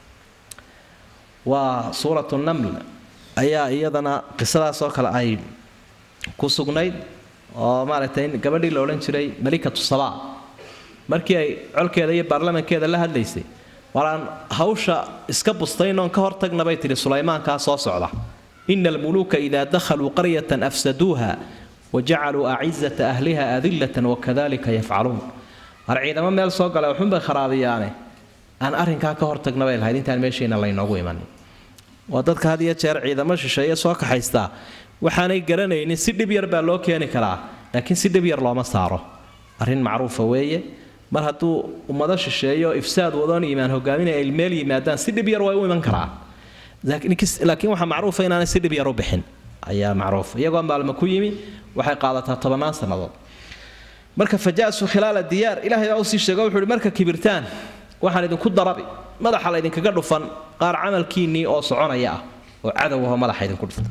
waa suuratu naml ayaa iyadana qisadaasoo kale ay ku sugnayd oo maaragtay gabadhii la odhan jiray malikatu saba markii ay colkeeda iyo baarlamankeeda la hadlaysay walaan hawsha iska bustaynoon ka hortagna bay tidhi sulaymaankaa soo socda ina almuluuka idaa dakhaluu qaryatan afsaduuha wajacaluu acizata ahliha adillatan wakadalika yafcaluun war ciidamo meel soo gala waxunbay kharaabiyaane aan arrinkaa ka hortagna bay lahayd intaan meeshayna laynoogu imanin waa dadka had iyo jeer ciidamo shisheeye soo kaxaystaa waxaanay garanaynin si dhib yar baa loo keeni karaa laakiin si dhib yar looma saaro arrin macruufa weeye mar hadduu ummado shisheeyo ifsaad wadoon iimaan hogaaminaya ay meel yimaadaan si dhib yar way u iman karaa laakiin waxaa macruufa inaanay si dhib yar u bixin ayaa macruuf iyagoo maalmo ku yimi waxay qaadataa tobannaan sannadood marka fajaasu khilaala diyaar ilaahay baa usii sheego wuxuu ihi marka kibirtaan waxaan idinku darabi madaxa la ydinkaga dhufan qaar camalkiinnii oo soconaya ah oo cadowahoo madaxa idinku dhufta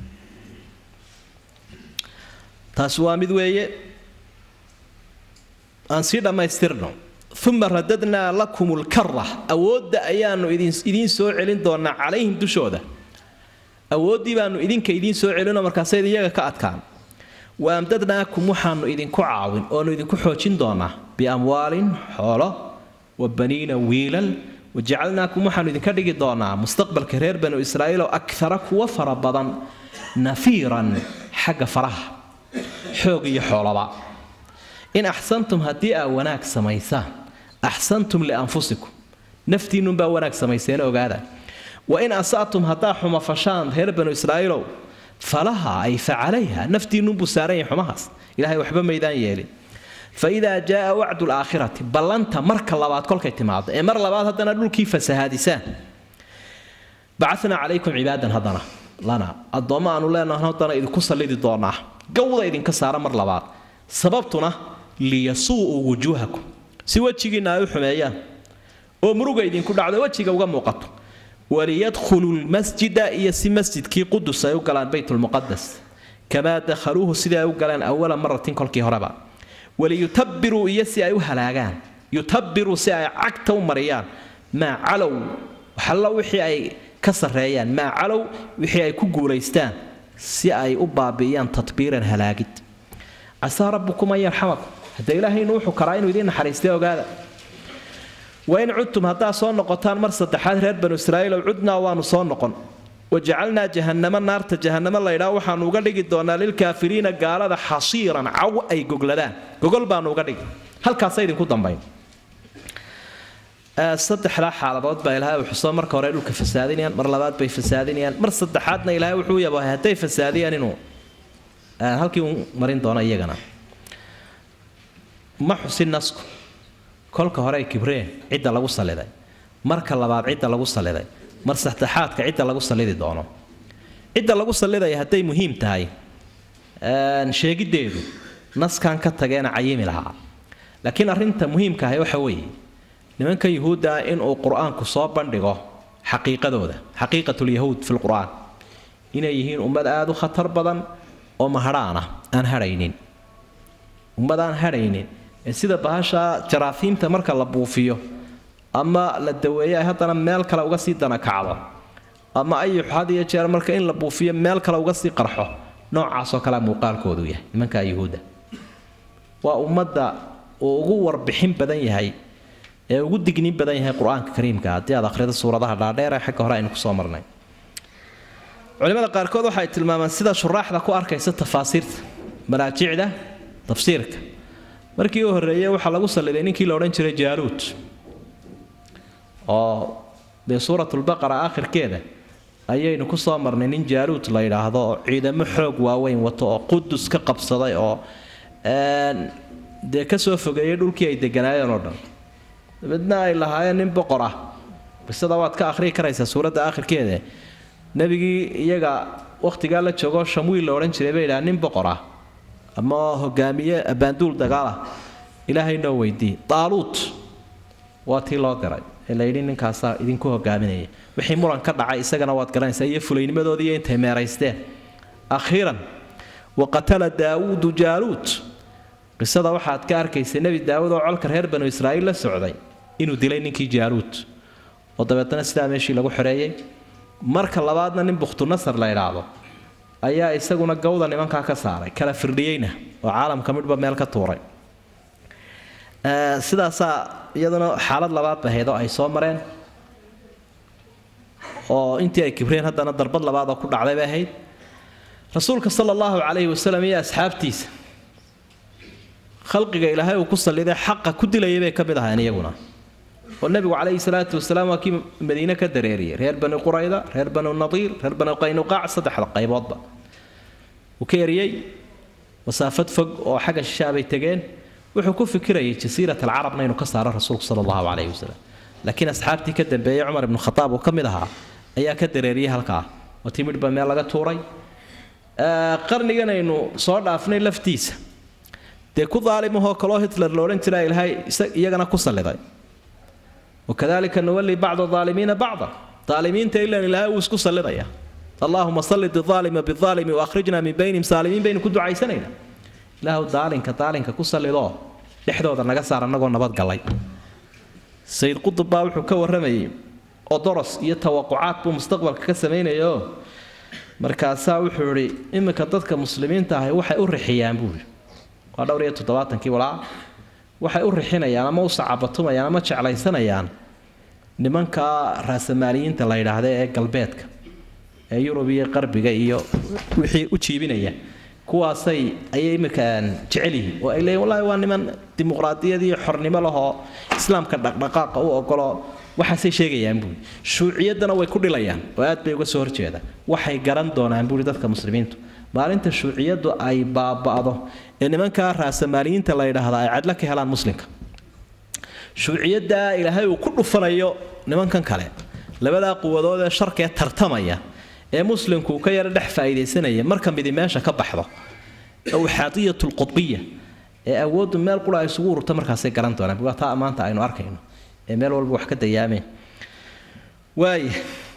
taasi waa mid weeye aan sii dhammaystirno uma radadnaa lakum lkara awoodda ayaanu idiin soo celin doonaa calayhim dushooda awooddii baanu idinka idiin soo celinoo markaasayd iyaga ka adkaan wa amdadnaakum waxaanu idinku caawin oonu idinku xoojin doonaa biamwaalin xoolo wa baniina wiilal wajacalnaakum waxaanu idinka dhigi doonaa mustaqbalka reer banu israa'iiloo akara kuwa fara badan nafiiran xagga faraha xoog iyo xoolaba in axsantum haddii aa wanaag samaysaan axsantum lianfusikum naftiinnunbaa wanaag samayseen ogaada wa in asa'tum haddaa xumafashaan reer banu israa'iilow falaha ay fa calayha naftiinnunbuu saaran yahay xumahaas ilahay waxba maydaan yeelin faidaa jaaa wacdu laakhirati ballanta marka labaad kolkay timaado ee mar labaad haddana dhulkii fasahaadisaan bacana calaykum cibaadan haddana lana addoommo aanu leenahan haddana idinku sallidi doonaa gawda idinka saara mar labaad sababtuna liyasuu'uu wujuuhakum si wejigiinna ay u xumeeyaan oo muruga idinku dhacdo wejiga uga muuqato waliyadkhuluu lmasjida iyo si masjidkii qudus ay u galaan baytulmuqadas kamaa dakhaluuhu sidai ay u galeen awala maratin kolkii horeba waliyutabiruu iyo si ay u halaagaan yutabiruu si ay cagta u mariyaan maa calow waxallo wixii ay ka sarreeyaan maa calow wixii ay ku guulaystaan si ay u baabi'iyaan tatbiiran halaagid casaa rabbukum an yarxamakum hadda ilaahaynu wuxuu karaa inuu idiin naxariistay ogaada wain cudtum haddaa soo noqotaan mar saddexaad reer banu israa'iil ow cudnaa waanu soo noqon wajacalnaa jahannama naarta jahannamo laydhaa waxaanu uga dhigi doonaa lilkaafiriina gaalada xasiiran caw ay gogladaan gogol baanu uga dhigi halkaasa idinku dambayn saddexdaa xaaladood baa ilaahay uu xuso marka hore dhulka fasaadinayaan mar labaad bay fasaadinayaan mar saddexaadna ilaahay wuxuu yabahay hadday fasaadiyaan inuu halkii uu marin doono iyagana ma xusin nasku kolka hore ay kibreen cidda lagu saliday marka labaad cidda lagu saliday mar saddexaadka cidda lagu salidi doono cidda lagu salidaya hadday muhiim tahay sheegiddeedu naskan ka tageena cayimi lahaa laakiin arrinta muhiimka ahi waxa weeye nimanka yuhuudda ah inuu qur-aanku soo bandhigo xaqiiqadooda xaqiiqatulyahuud fi lqur-aan inay yihiin ummad aada u khatar badan oo mahadhaan ah aan hadhaynin ummad aan hadhaynin ee sida bahasha jaraafiimta marka la buufiyo ama la daweeyo ay haddana meel kale uga sii danakacdo ama ayux had iyo jeer marka in la buufiyo meel kale uga sii qarxo noocaasoo kalea muuqaalkoodu yahay nimanka yuhuudda waa ummadda uu ugu warbixin badan yahay ee ugu dignin badan yahay qur-aanka kariimka haddii aad akhrido suuradaha dhaadheer ee xagga hore aynu kusoo marnay culimada qaarkood waxay tilmaamaan sida shuraaxda ku arkaysa tafaasiirta maraajicda tafsiirka markii u horreeyey waxaa lagu saliday ninkii la odhan jiray jaaluud oo dee suuratulbaqara aakhirkeeda ayaynu ku soo marnay nin jaaluud la yidhaahdo oo ciidamo xoog waaweyn wato oo qudus ka qabsaday oo dee kasoo fogeeyey dhulkii ay deganaayeen oo dhan dabeedna ay lahaayeen nin boqor ah bisada waad ka akhriyi karaysaa suuradda aakhirkeeda nebigii iyaga wakhtigaa la joogo shamwiil la odhan jiray bay yidhaha nin boqor ah ama hogaamiye abaanduul dagaalah ilaahay noo weydii daaluut waa tii loo diray ee la yidhi ninkaasaa idinku hogaaminaya wixii muran ka dhacay isagana waad garanaysaa iyo fulaynimadoodii iyo intay meeraysteen akhiiran wa qatala daawuudu jaaluut qisada waxaad ka arkaysa nebi daawud oo colka reer banu israa'iil la socday inuu dilay ninkii jaaluut oo dabeetana sidaa meeshii lagu xoreeyey marka labaadna nin bukhtunasar la idhaahdo ayaa isaguna gawda nimankaa ka saaray kala firdhiyeyna oo caalamka midhba meel ka tuuray sidaasaa iyaduna xaalad labaad bahayd oo ay soo mareen oo intii ay kibreen haddana darbad labaad oo ku dhacday bay ahayd rasuulka sala allahu calayhi wasalam iyo asxaabtiisa khalqiga ilaahay uu ku salliday xaqa ku dilayay bay ka mid ahayn iyaguna oo nebigu calayhi salaatu wasalaam waa kii madiine ka dareeriyey reer bani qurayda reer banu nadiir reer banu qaynuqaac saddexda qayboodba uu ka eriyey masaafad fog oo xagga shishaabay tegeen wuxuu ku fikirayay jasiirat alcarabna inuu ka saaro rasuulku sala allahu calayhi wasalam laakiin asxaabtii ka dambeeyey cumar ibnu khataab uu ka mid ahaa ayaa ka dareeriyey halkaa oo timidhba meel laga tuuray qarnigan aynu soo dhaafnay laftiisa dee ku daalimahoo kaloo hitler la odhan jiraa ilaahay iyagana ku salliday wakadalika nuwalli bacda aalimiina bacda aalimiinta ilan ilaahay uu isku sallidaya allahuma sallid aalima biaalimi waakhrijna min baynihim saalimiin baynu ku ducaysanayna ilaahu daalinka daalinka ku sallidoo dhexdooda naga saar annagoo nabadgalay sayid qutub baa wuxuu ka warramayay odoros iyo tawaqucaad buu mustaqbalka ka samaynayaoo markaasaa wuxuu idhi iminka dadka muslimiinta ahi waxay u rixiyaan buuri waa dhowr iyo toddobaatankii walaa waxay u rixinayaan ama u sacabatumayaan ama jeclaysanayaan nimanka raasamaaliyiinta la yidhaahda ee galbeedka ee yurub iyo qarbiga iyo wixii u jiibinaya kuwaasay ayay iminka jecel yihiin oo ay leeyiin wallahi waa niman dimuqraadiyad iyo xornimo lahoo islaamka dhaqdhaqaaqa u ogolo waxaasay sheegayaan buuri shuuciyaddana way ku dhilayaan oo aad bay uga soo horjeeda waxay garan doonaan buuri dadka muslimiintu maalinta shuuciyaddu ay baaba'do ee nimankaa raasamaaliyiinta la yidhaahda ay cadlo ka helaan muslimka shuuciyaddaa ilaahay uu ku dhufanayo nimankan kale labadaa quwadood ee sharkee tartamaya ee muslimku ka yaro dhex faa'iidaysanaya marka midi meesha ka baxdo awxaadiyatulqudbiya ee awooddu meel qura ay isugu ururta markaasay garan doonaan waa taa maanta aynu arkayno ee meel walba wax ka dayaameen waaya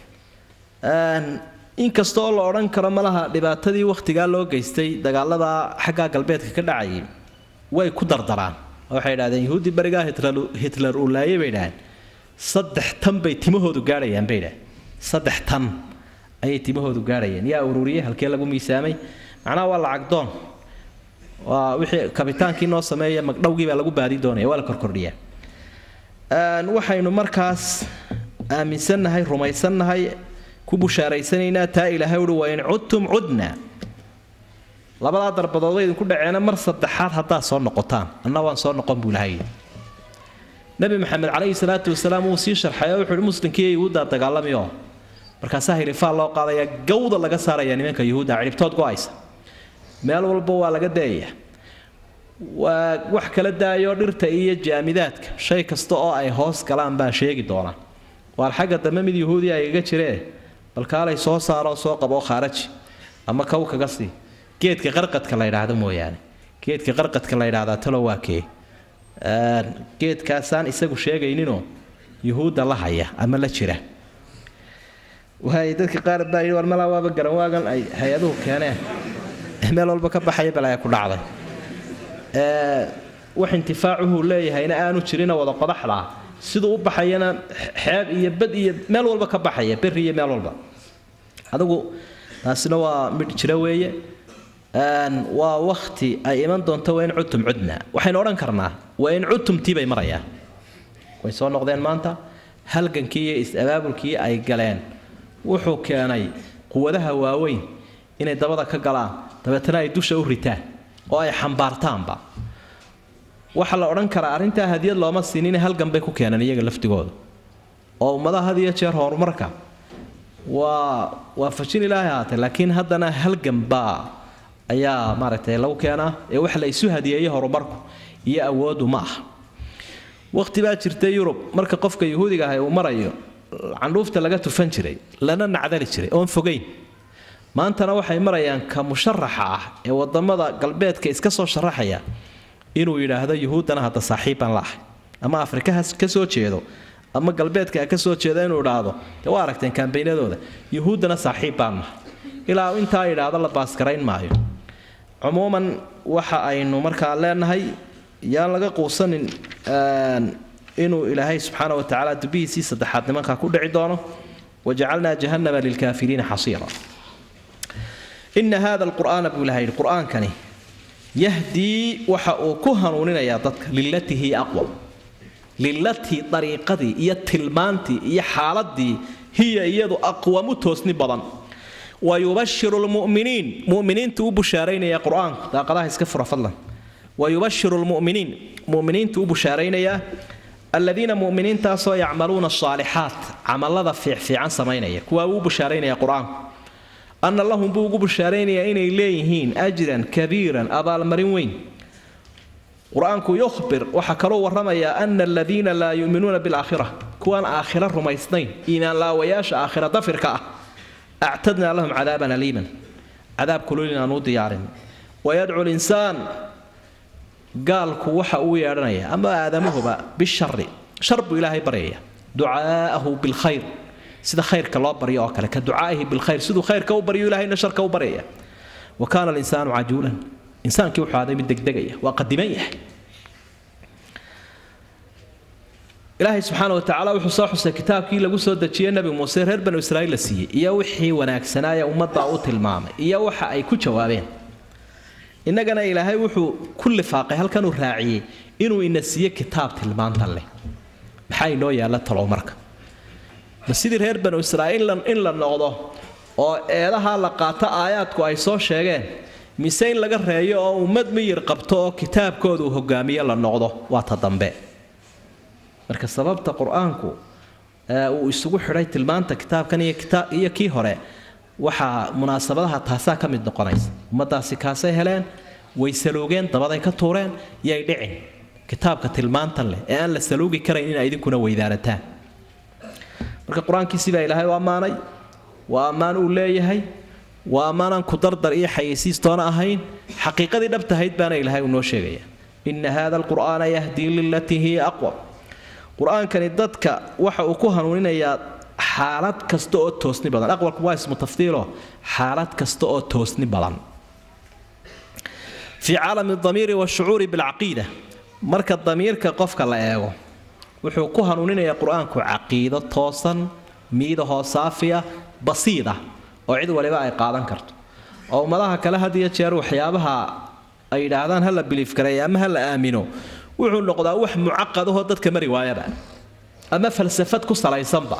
inkastoo la odhan karo malaha dhibaatadii wakhtigaa loo geystay dagaalada xaggaa galbeedka ka dhacayay way ku dardaraan waxay idhahdeen yahuuddii barigaa hitler uu laayay bay idhahdeen saddex tan bay timahoodu gaadhayaan bay idhahdeen saddex tan ayay timahoodu gaadhayeen yaa ururiyey halkee lagu miisaamay macnaha waa lacag doon waa wixii kabitaankii noo sameeya magdhowgii baa lagu baadi doonaya waa la korkordhiyaa waxaynu markaas aaminsannahay rumaysannahay ku bushaaraysanaynaa taa ilaahay uhi waa in cudtum cudna labadaa darbadood way idinku dhaceena mar saddexaad haddaad soo noqotaan anna waan soo noqon buu ilahay nabi maxamed calayhi salaatu wasalaam wuu sii sharxay oo wuxuu muslimkii yuhuuddaa dagaalamiyo markaasaa hilifaal loo qaadayaa gawda laga saaraya nimanka yuhuudda cidhibtood go-aysa meel walba waa laga dayayaa waa wax kala daayo dhirta iyo jaamidaadka shay kasta oo ay hoos galaan baa sheegi doonaa waar xagga dambe mid yuhuudi igaga jiree balkaalay soo saaroo soo qaboo khaaraji ama kow kaga sii geedka qarqadka la ydhaahdo mooyaane geedka qarqadka la ydhahdaa talo waa kee geedkaasaan isagu sheegayninoo yuhuudda la haya ama la jira waay dadka qaar baa yidhi war malaa waaba garan waagan ay hay-aduhu keeneen meel walba ka baxaya balaya ku dhacday wax intifaacuhu leeyahayna aanu jirina wada qodaxdaa siduu u baxayana xeeb iyo bad iyo meel walba ka baxaya beri iyo meel walba adigu taasina waa midh jira weeye waa wakti ay iman doonto waa in cudtum cudna waxaynu odhan karnaa waa in cudtumtii bay marayaan way soo noqdeen maanta halgankii iyo is-abaabulkii ay galeen wuxuu keenay quwadaha waaweyn inay dabada ka galaan dabeetana ay dusha u ritaan oo ay xambaartaanba waxaa la odhan karaa arrintaa hadiyad looma siinin halgan bay ku keeneen iyaga laftigooda oo ummadaha had iyo jeer horumarka waa waafajin ilaahay ahaatee laakiin haddana halgan baa ayaa maaragtay lagu keenaa ee wax la isu hadiyeeyo horumarku iyo awoodu ma aha waqti baa jirta yurub marka qofka yuhuudiga ahay uu marayo candhuufta laga tufan jiray lana nacdali jiray oon fogayn maantana waxay marayaan ka musharaxa ah ee wadamada galbeedka iska soo sharaxaya inuu yidhaahdo yuhuuddana hadda saaxiib baan la ahay ama afrika ha ka soo jeedo ama galbeedka ha ka soo jeedo inuu idhaahdo dee waa aragteen kambaynadooda yuhuuddana saaxiib baan nahay ilaa intaa idhaahdo la baaskarayn maayo cumuuman waxa aynu markaa leenahay yaan laga quusanin inuu ilaahay subxaana wa tacaala dubihiisii saddexaad nimankaa ku dhici doono wajacalnaa jahannama lilkaafiriina xasiira ina hada alqur'aana buu ilaha yidhi qur'aankani yahdii waxa uu ku hanuuninayaa dadka lilatii hiya aqwam lilatii dariiqadii iyo tilmaantii iyo xaaladii hiya iyadu aqwamu toosni badan wayubashiru lmuminiin muminiintu u bushaaraynaya qur-aanku daaqadaha iska fura fadlan wayubashiru lmuminiin muminiintu u bushaaraynayaa aladiina muminiintaasoo yacmaluuna asaalixaat camalada fiicfiican samaynaya kuwaa uu bushaaraynaya qur-aanku ana lahum buu ugu bushaaraynayaa inay leeyihiin ajran kabiiran abaalmarin weyn qur-aanku yukhbir waxaa kaloo warramayaa ana aladiina laa yuuminuuna bilaakhira kuwaan aakhira rumaysnayn iimaan laawayaasha aakhira dafirka ah actadnaa lahum cadaaban aliiman cadaab kulul inaan u diyaarin wayadcu linsaan gaalku waxa uu yeedhanaya ama aadamuhuba bishari shar buu ilaahay baryaya ducaa'ahu bilkhayr sida khayrka loo baryo oo kale ka ducaa'ihi bilkhayr siduu khayrka u baryo ilahayna sharka u baryaya wa kaana alinsaanu cajuulan insaankii wuxuu aaday mid degdegaya waa qadiman yahay ilaahay subxaana wa tacaala wuxuu soo xusay kitaabkii lagu soo dejiyey nebi muuse reer banu israa'iil la siiyey iyo wixii wanaagsanaaye ummadda u tilmaamay iyo waxa ay ku jawaabeen innagana ilaahay wuxuu ku lifaaqay halkanuu raaciyey inuu ina siiye kitaab tilmaantan leh maxaa inoo yaalla talow marka ma sidii reer banu israa'iil in la noqdo oo eedaha la qaato aayaadku ay soo sheegeen mise in laga reeyo oo ummad miyir qabto oo kitaabkooda uu hogaamiye la noqdo waa ta dambe marka sababta qur-aanku uu isugu xidhay tilmaanta kitaabkan iyo kii hore waxaa munaasabadaha taasaa ka mid noqonaysa ummadaasi kaasay heleen way saluugeen dabaday ka tuureen yay dhicin kitaabka tilmaantan leh ee aan la saluugi karayn ina idinkuna weydaarataan marka qur-aankiisii baa ilaahay u ammaanay waa ammaan uu leeyahay waa ammaanaan ku dardar iyo xayeysiistoona ahayn xaqiiqadii dhabtahayd baana ilaahay uu noo sheegaya ina hada alqur'aana yahdii lilatii hiya aqwam qur-aankani dadka waxa uu ku hanuuninayaa xaalad kasta oo toosni badan aqwalku waa ismu tafdiilo xaalad kasta oo toosni badan fii caalami damiiri washucuuri bilcaqiida marka damiirka qofka la eego wuxuu ku hanuuninayaa qur-aanku caqiido toosan miidahoo saafiya basiida oo cid waliba ay qaadan karto oo ummadaha kale had iyo jeer waxyaabaha ay yidhaahdaan ha la biliif gareeya ama ha la aamino wuxuu noqdaa wax mucaqadahoo dadka mari waayaba ama falsafad ku salaysanba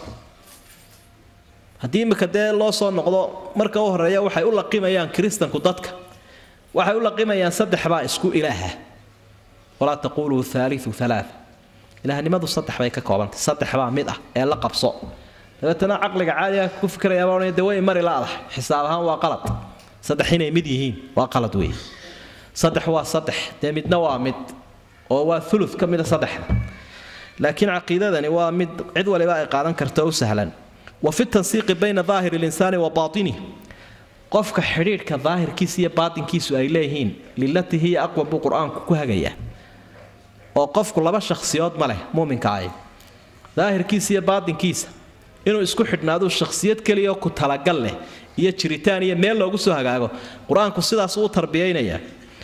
haddii imika dee loo soo noqdo marka u horeeya waxay u laqimayaan kiristanku dadka waxay u laqimayaan saddexbaa isku ilaaha walaa taquluu haaliu alaaa ilaahnimadu saddex bay ka koobantay saddexbaa mid ah ee la qabso dabeetana caqliga caadiga ku fikirayaaba odhanaya dee way mari la-dahay xisaab ahaan waa qalad saddex inay mid yihiin waa qalad weeye saddex waa saddex dee midna waa mid oo waa ulu ka mida saddexda laakiin caqiidadani waa mid cid waliba ay qaadan karto u sahlan wa fi tansiiqi bayna daahiri linsaani wa baatinih qofka xidhiidhka daahirkiisa iyo baatinkiisu ay leeyihiin lilatihi iyo aqwa buu qur-aanku ku hagayaa oo qofku laba shakhsiyood ma leh muuminkaahi daahirkiisa iyo baatinkiisa inuu isku xidhnaaduu shakhsiyad keliya ku talagal leh iyo jiritaan iyo meel loogu soo hagaago qur-aanku sidaas uu tarbiyaynayaa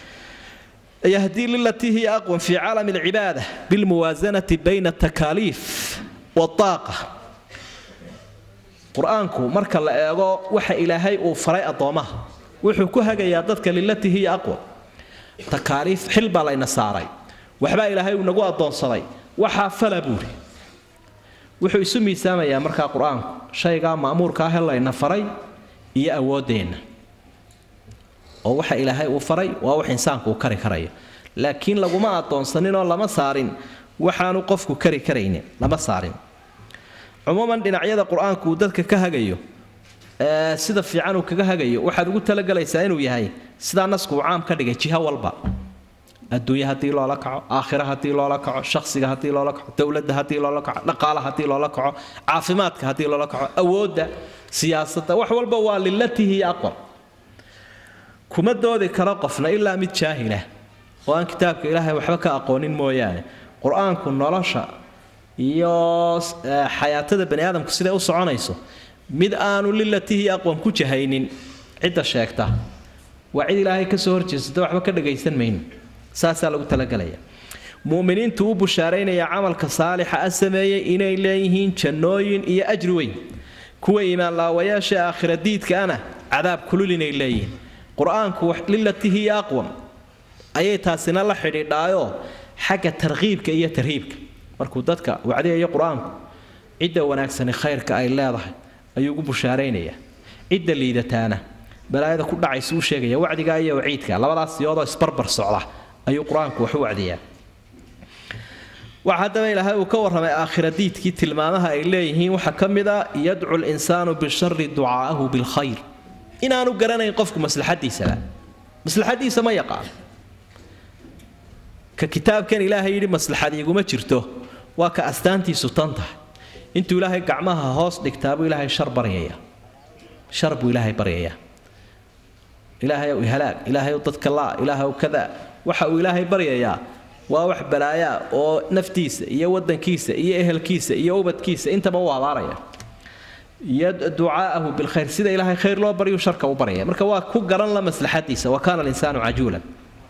yahdii lilatii hiya aqwan fii caalami alcibaada bilmuwaasanati bayna atakaaliif waaaqa qur-aanku marka la eego waxa ilaahay uu faray addoommaha wuxuu ku hagayaa dadka lilatii hiya aqwan takaaliif xil baa layna saaray waxbaa ilaahay uu nagu addoonsaday waxaa fala buuri wuxuu isu miisaamayaa markaa qur-aanku shaygaa ma'muurka ah ee layna faray iyo awooddeenna oo waxa ilaahay uu faray waa wax insaanku uu kari karayo laakiin laguma addoonsaninoo lama saarin waxaanu qofku kari karaynin lama saarin cumuuman dhinacyada qur-aanku uu dadka ka hagayo ee sida fiican uu kaga hagayo waxaad ugu talagelaysaa inuu yahay sidaa nasku uu caam ka dhigay jiho walba adduunye haddii loola kaco aakhira haddii loola kaco shakhsiga haddii loola kaco dowladda haddii loola kaco dhaqaala haddii loola kaco caafimaadka haddii loola kaco awoodda siyaasadda wax walba waa lilatihi aqwam kuma doodi karo qofna ilaa mid jaahilah oo aan kitaabka ilaahay waxba ka aqoonin mooyaane qur-aanku nolosha iyo xayaatada bani aadamku siday u soconayso mid aanu lilatihi aqwam ku jahaynin cidda sheegta waa cid ilaahay kasoo horjeesata waxba ka dhagaysan mayno saasaa lagu talagelaya muminiintu u bushaaraynaya camalka saalixa a sameeyey inay leeyihiin jannooyin iyo ajri weyn kuwa iimaanlaawayaasha aakhira diidkaana cadaab kulul inay leeyihiin qur-aanku lilatihi aqwam ayay taasina la xidhiidhaayoo xagga tarkiibka iyo tarhiibka markuu dadka wacdiyayo qur-aanku cidda wanaagsani khayrka ay leedahay ayuu ugu bushaaraynayaa cidda liidataana balaayada ku dhacaysa u sheegaya wacdiga iyo waciidka labadaas siyoodoo isbarbar socda ayuu qur-aanku wax u wacdiyaa waxa haddaba ilaahay uu ka warramay aakhira diidkii tilmaamaha ay leeyihiin waxaa ka mid a yadcu linsaanu bishari ducaa'ahu bilkhayr inaanu garanayn qofku maslaxadiisaba maslaxadiisa ma yaqaan ka kitaabkan ilaahay yidhi maslaxad iguma jirto waa ka astaantiisu tan tahay intuu ilaahay gacmaha hoos dhigtaa buu ilaahay shar baryaya shar buu ilaahay baryayaa ilaahay ow ihalaag ilaahay ow dadka laa ilaahay ow kadaa waxa uu ilaahay baryayaa waa wax balaayaa oo naftiisa iyo wadankiisa iyo ehelkiisa iyo ubadkiisa intaba u abaaraya ducaa'ahu bilkhayr sida ilaahay khayr loo baryu sharka u baryaya marka waa ku garan la maslaxadiisa wa kaana alinsaanu cajuulan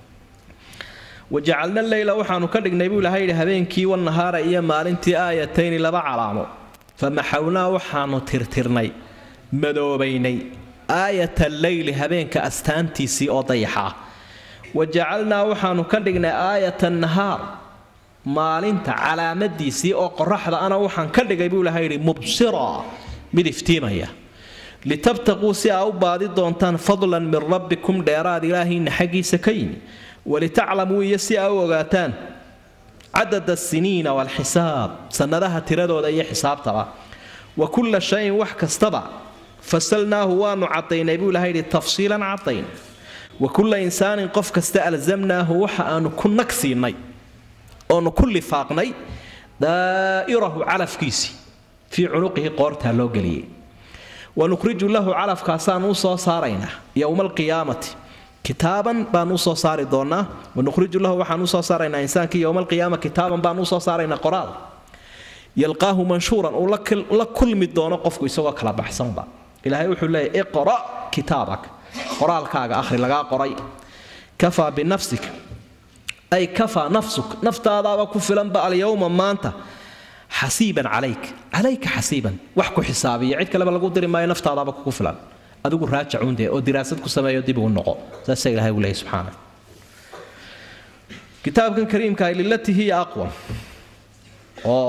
wajacalna leyla waxaanu ka dhignay buu ilahay yidhi habeenkii wanahaara iyo maalintii aayatayni laba calaamo famaxawnaa waxaanu tirtirnay madoobaynay aayata leyli habeenka astaantiisii oo dayaxa ah wajacalnaa waxaanu ka dhignay aayata nahaar maalinta calaamadiisii oo qoraxda ana waxaan ka dhigay buu ilahay yidhi mubsira mid iftiimaya litabtaquu si aa u baadi doontaan fadlan min rabbikum dheeraad ilaahiinna xaggiisa ka yimi walitaclamuu iyo si aa u ogaataan cadada asiniina waalxisaab sannadaha tiradooda iyo xisaabtaba wa kulla shayin wax kastaba fasalnaahu waanu cadaynay buu ilahay yidhi tafsiilan cadayn wa kulla insaanin qof kasta alzamnaahu waxa aanu ku nag siinay oonu ku lifaaqnay daa'irahu calafkiisii fii cunuqihi qoortaa loo geliyey wanukhriju lahu calafkaasaan u soo saaraynaa yowma alqiyaamati kitaaban baan usoo saari doonaa wanukhriju lahu waxaan usoo saaraynaa insaankii yowma alqiyaama kitaaban baan usoo saaraynaa qoraal yalqaahu manshuuran uu la kulmi doono qofku isagoo kala baxsanba ilaahay wuxuu leeyahy iqra' kitaabak qoraalkaaga akhri lagaa qoray kafaa binafsik ay kafaa nafsuk naftaadaaba ku filanba alyowma maanta xasiiban calayk calayka xasiiban wax ku xisaabiya cid kaleba lagu diri maayo naftaadaaba kugu filan adigu raajacuunde oo diraasad ku sameeyo dib ugu noqo saasaa ilahay uu leeyahy subxaana kitaabkan kariimka lilatihi aqwam oo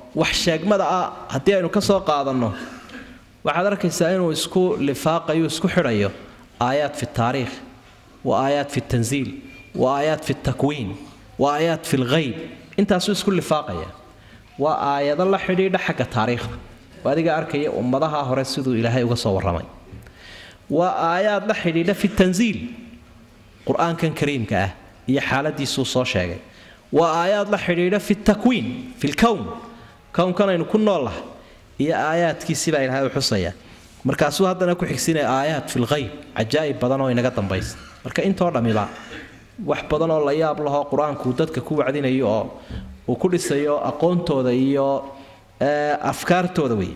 wax sheegmada ah haddii aynu ka soo qaadanno waxaad arkaysaa inuu isku lifaaqayo isku xidhayo aayaad fi taariikh wa aayaad fi tanziil wa aayaad fi takwiin wa aayaad fi lghayb intaasuu isku lifaaqaya waa aayado la xidhiidha xagga taariikhda oo adiga arkaya ummadaha hore siduu ilaahay uga soo warramay waa aayaad la xidhiidha fi tanziil qur-aankan kariimka ah iyo xaaladiisuu soo sheegay waa aayaad la xidhiidha fi takwiin fi lkown kownkan aynu ku noolahay iyo aayaadkiisibaa ilaahay u xusaya markaasuu haddana ku xigsinaya aayaad fi lghayb cajaa'ib badan oo inaga dambaysa marka intoo dhammiba wax badan oo la yaab lahoo qur-aanku dadka ku wacdinayo oo uu ku dhisayo aqoontooda iyo afkaartooda wey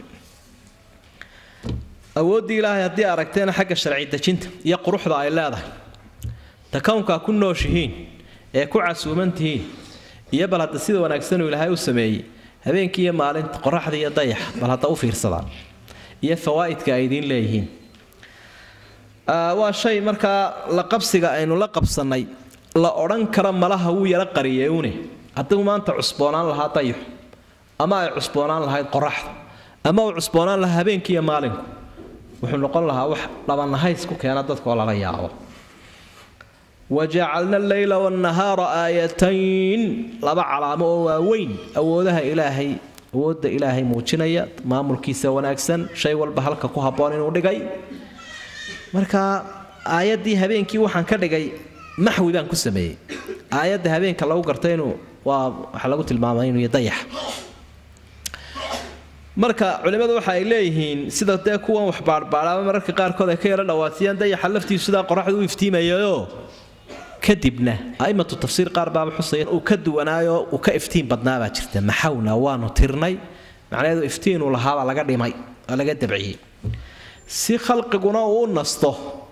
awooddii ilaahay haddii aragteena xagga sharci dejinta iyo quruxda ay leedahay ta kownkaa ku nooshihiin ee ku casuuman tihiin iyo bal hadda sida wanaagsanuu ilaahay u sameeyey habeenkii iyo maalinta qoraxda iyo dayaxa bal hadda u fiirsadaan iyo fawaa'idka ay idiin leeyihiin waa shay markaa la qabsiga aynu la qabsannay la odhan kara malaha wuu yaro qariyeune hadduu maanta cusboonaan lahaa dayaxu ama ay cusboonaan lahayd qoraxda ama uu cusboonaan lahaa habeenkii iyo maalinku wuxuu noqon lahaa wax dhabanahays ku keena dadkaoo lala yaabo wajacalna alleyla wannahaara aayatayn laba calaamo oo waaweyn awoodaha ilaahay awoodda ilaahay muujinaya maamulkiisa wanaagsan shay walba halka ku habboon inuu dhigay marka aayaddii habeenkii waxaan ka dhigay maxwi baan ku sameeyey aayadda habeenka lagu garta inuu waa waxaa lagu tilmaamay inuu dayax marka culimmadu waxa ay leeyihiin sida dee kuwan wax baadhbaadhaaba mararka qaarkood ay ka yaro dhawaasiyaan dayaxa laftiisu sidaa qoraxdu u iftiimayayoo kadibna a'immatu tafsiir qaar baaba xusaya uu ka duwanaayo uu ka iftiin badnaabaa jirta maxawna waanu tirnay macnaheedu iftiinuu lahaabaa laga dhimay oo laga dabciyey si khalqiguna uu u nasto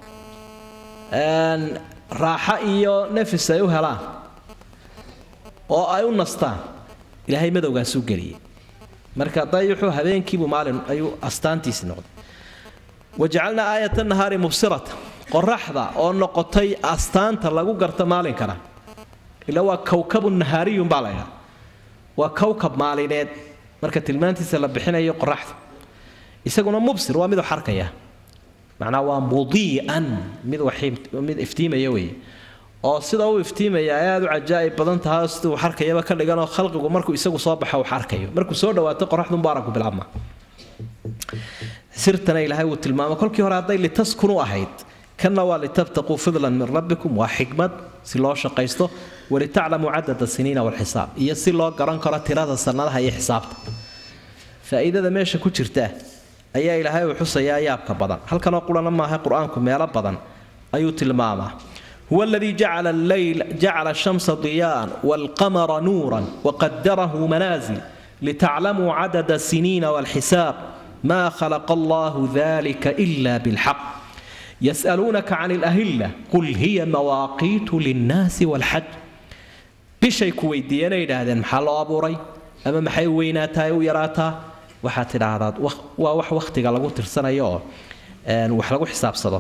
raaxo iyo nafis ay u helaan oo ay u nastaan ilaahay madowgaasuu geliyey marka dayuxu habeenkiibuu maalin ayuu astaantiisi noqday wajacalnaa aayata nahaari mubsirata qoraxda oo noqotay astaanta lagu garta maalinkana ila waa kowkabu nahaariyun baa laydhaa waa kowkab maalineed marka tilmaantiisa la bixinayo qoraxda isaguna mubsir waa miduu xarkaya macnaa waa mudii'an mid mid iftiimaya weeye oo sida uu iftiimaya ay aad u cajaa'ib badan tahay sida uu xarkayaba ka dhiganoo khalqigu markuu isagu soo baxo uu xarkayo markuu soo dhawaato qoraxdunbu aragku bilaabma sirtana ilaahay uu tilmaamo kolkii hore hadday litaskunu ahayd kanna waa litabtaquu fidlan min rabbikum waa xikmad si loo shaqaysto walitaclamuu cadada siniina walxisaab iyo si loo garan karo tirada sannadaha iyo xisaabta faa'iidada meesha ku jirta ayaa ilaahay uu xusayaa yaabka badan halkanoo qurana maaha qur-aanku meelo badan ayuu tilmaamaa huwa aladii jacala alleyl jacala ashamsa diyaa'an waalqamara nuuran waqadarahu manaasil litaclamuu cadada siniina walxisaab ma khalaqa allahu dalika ila bilxaq yas'aluunaka can ilahilla qul hiya mawaaqiitu linnaasi walxaj bishay ku weydiiyeenay yidhaahdeen maxaa loo abuuray ama maxay u weynaataa u yaraataa waxaad tidhaahdaa waa wax wakhtiga lagu tirsanayo oo wax lagu xisaabsado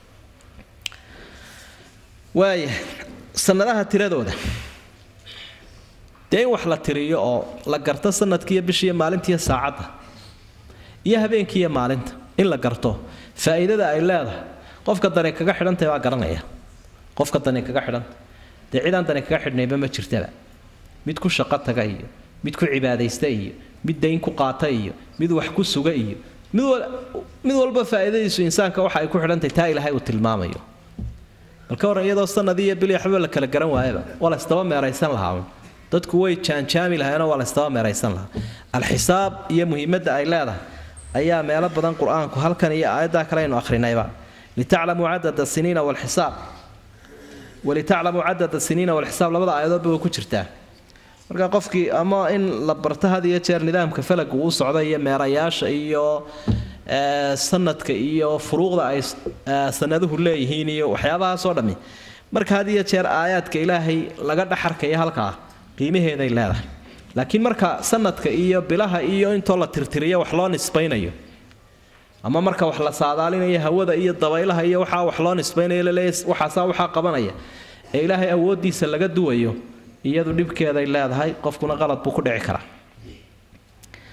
waaya sannadaha tiradooda dee in wax la tiriyo oo la garto sanadkiiyo bishiiyo maalintiiyo saacadda iyo habeenkiiyo maalinta in la garto faa'iidada ay leedahay qofka dani kaga xidhantahy baa garanaya qofka dani kaga xidhanta dee cidaan dani kaga xidhnayba ma jirtaba mid ku shaqo taga iyo mid ku cibaadaysta iyo mid dayn ku qaata iyo mid wax ku suga iyo mid walba faa'iidadiisu insaanka waxa ay ku xidhantahy taa ilaahay uu tilmaamayo balka waran iyadoo sanadii iyo bili waxba la kala garan waayaba waa la ysdaba meeraysan lahaa dadku way jaanjaami lahayenoo waa la ysdaba meeraysan lahaa alxisaab iyo muhiimadda ay leedahay ayaa meelo badan qur-aanku halkan iyo aayaddaa kale aynu akhrinayba litaclamuu cadada siniina walxisaab walitaclamuu cadada siniina walxisaab labada aayadoodba way ku jirtaa marka qofkii ama in la barto had iyo jeer nidaamka falagu uu socda iyo meerayaasha iyo sanadka iyo furuuqda ay sanaduhu leeyihiin iyo waxyaabahaasoo dhammi marka had iyo jeer aayaadka ilaahay laga dhaxarkaya halkaa qiimaheeday leedahay laakiin marka sanadka iyo bilaha iyo intoo la tirtiriyo wax loo nisbaynayo ama marka wax la saadaalinayo hawada iyo dabaylaha iyo waxaa wax loo nisbaynayo laleeya waxaasaa waxaa qabanaya ee ilaahay awooddiisa laga duwayo iyadu dhibkeeday leedahay qofkuna qalad buu ku dhici karaa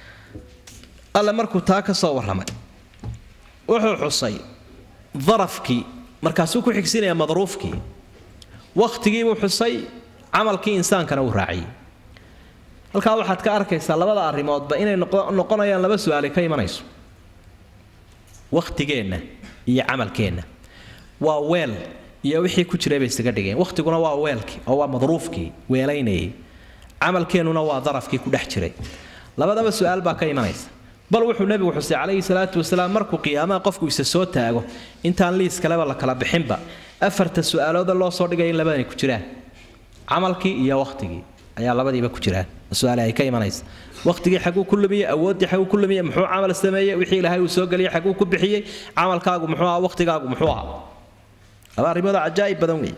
alle markuu taa ka soo warramay wuxuu xusay darafkii markaasuu ku xigsinaya madruufkii wakhtigiibuu xusay camalkii insaankana uu raaciyey halkaa waxaad ka arkaysaa labada arrimoodba inay noqonayaan laba su-aali ka imanayso wakhtigeenna iyo camalkeenna waa weel iyo wixii ku jiray bay isaga dhigeen wakhtiguna waa weelkii oo waa madruufkii weelaynayay camalkeennuna waa darafkii ku dhex jiray labadaba su-aal baa ka imanaysa bal wuxuu nebigu xusay calayhi salaatu wasalaam markuu qiyaamaha qofku isa soo taago intaan liis kaleba la kala bixinba afarta su-aalooda loo soo dhigaya in labadani ku jiraan camalkii iyo wakhtigii ayaa labadiiba ku jiraan su-aale ay ka imanaysa wakhtigii xaguu ku lumiyey awooddii xaguu ku lumiyey muxuu camal sameeyey wixii ilaahay uu soo geliyey xaguu ku bixiyey camalkaagu muxuu ahaa wakhtigaagu muxuu ahaa laba arrimood cajaa'ib badan weeye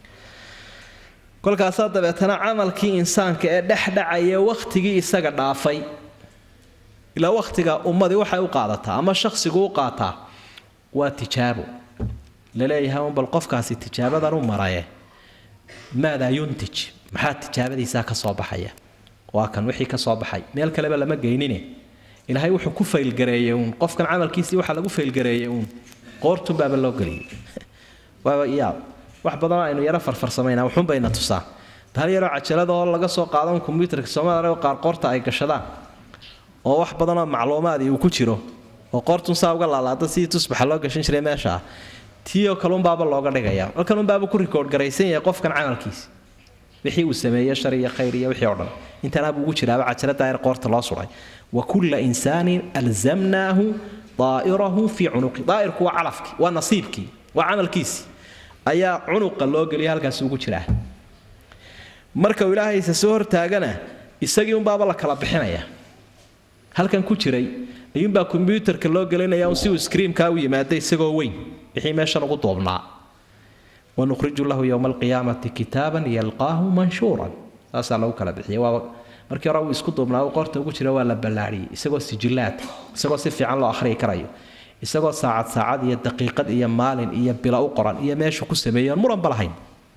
kolkaasaa dabeetana camalkii insaanka ee dhexdhacaya wakhtigii isaga dhaafay ilaa wakhtiga ummadii waxay u qaadataa ama shakhsigu u qaataa waa tijaabo laleeyahay un bal qofkaasi tijaabadan u maraye maadaa yuntij maxaa tijaabadiisaa ka soo baxaya waa kan wixii ka soo baxay meel kaleba lama geynine ilaahay wuxuu ku faylgareeyey uun qofkan camalkiisii waxaa lagu faylgareeyey uun qoortun baaba loo geliyey waaba yaab wax badanoo aynu yaro farfarsamayna wuxuun bayna tusaa hal yaroo cajalada oo laga soo qaadan kombyuutarka soomaalia qaar qoorta ay gashadaan oo wax badanoo macluumaadii uu ku jiro oo qoortun saa uga laalaada sidii tusbaxa loo gashan jiray meesha ah tiioo kalunbaaba looga dhigaya halkanunbaaba ku rikoodh garaysan yahay qofkan camalkiisi wixii uu sameeyey shar iyo khayr iyo wixii oo dhan intanaabuu ugu jiraaba cajalada ayar qoorta loo suray wa kulla insaanin alzamnaahu daa'irahu fii cunuqi daa'irku waa calafkii waa nasiibkii waa camalkiisii ayaa cunuqa loo geliya halkaasi ugu jiraa marka uu ilaahaysa soo hortaagana isagii unbaaba la kala bixinaya halkan ku jiray ayuunbaa kombyuutarka loo gelinaya un si uu skriimkaa u yimaada isagoo weyn wixii meeshan ugu doobnaa wanukhriju lahu yowma alqiyaamati kitaaban yalqaahu manshuuran saasaa lagu kala bixiyay waa markii hore uu isku duubnaa uu qoorta ugu jira waa la ballaadhiyey isagoo sijillaad isagoo si fiican loo akhriyi karayo isagoo saacad saacad iyo daqiiqad iyo maalin iyo bilo u qoran iyo meeshu ku sameeyoon muranba lahayn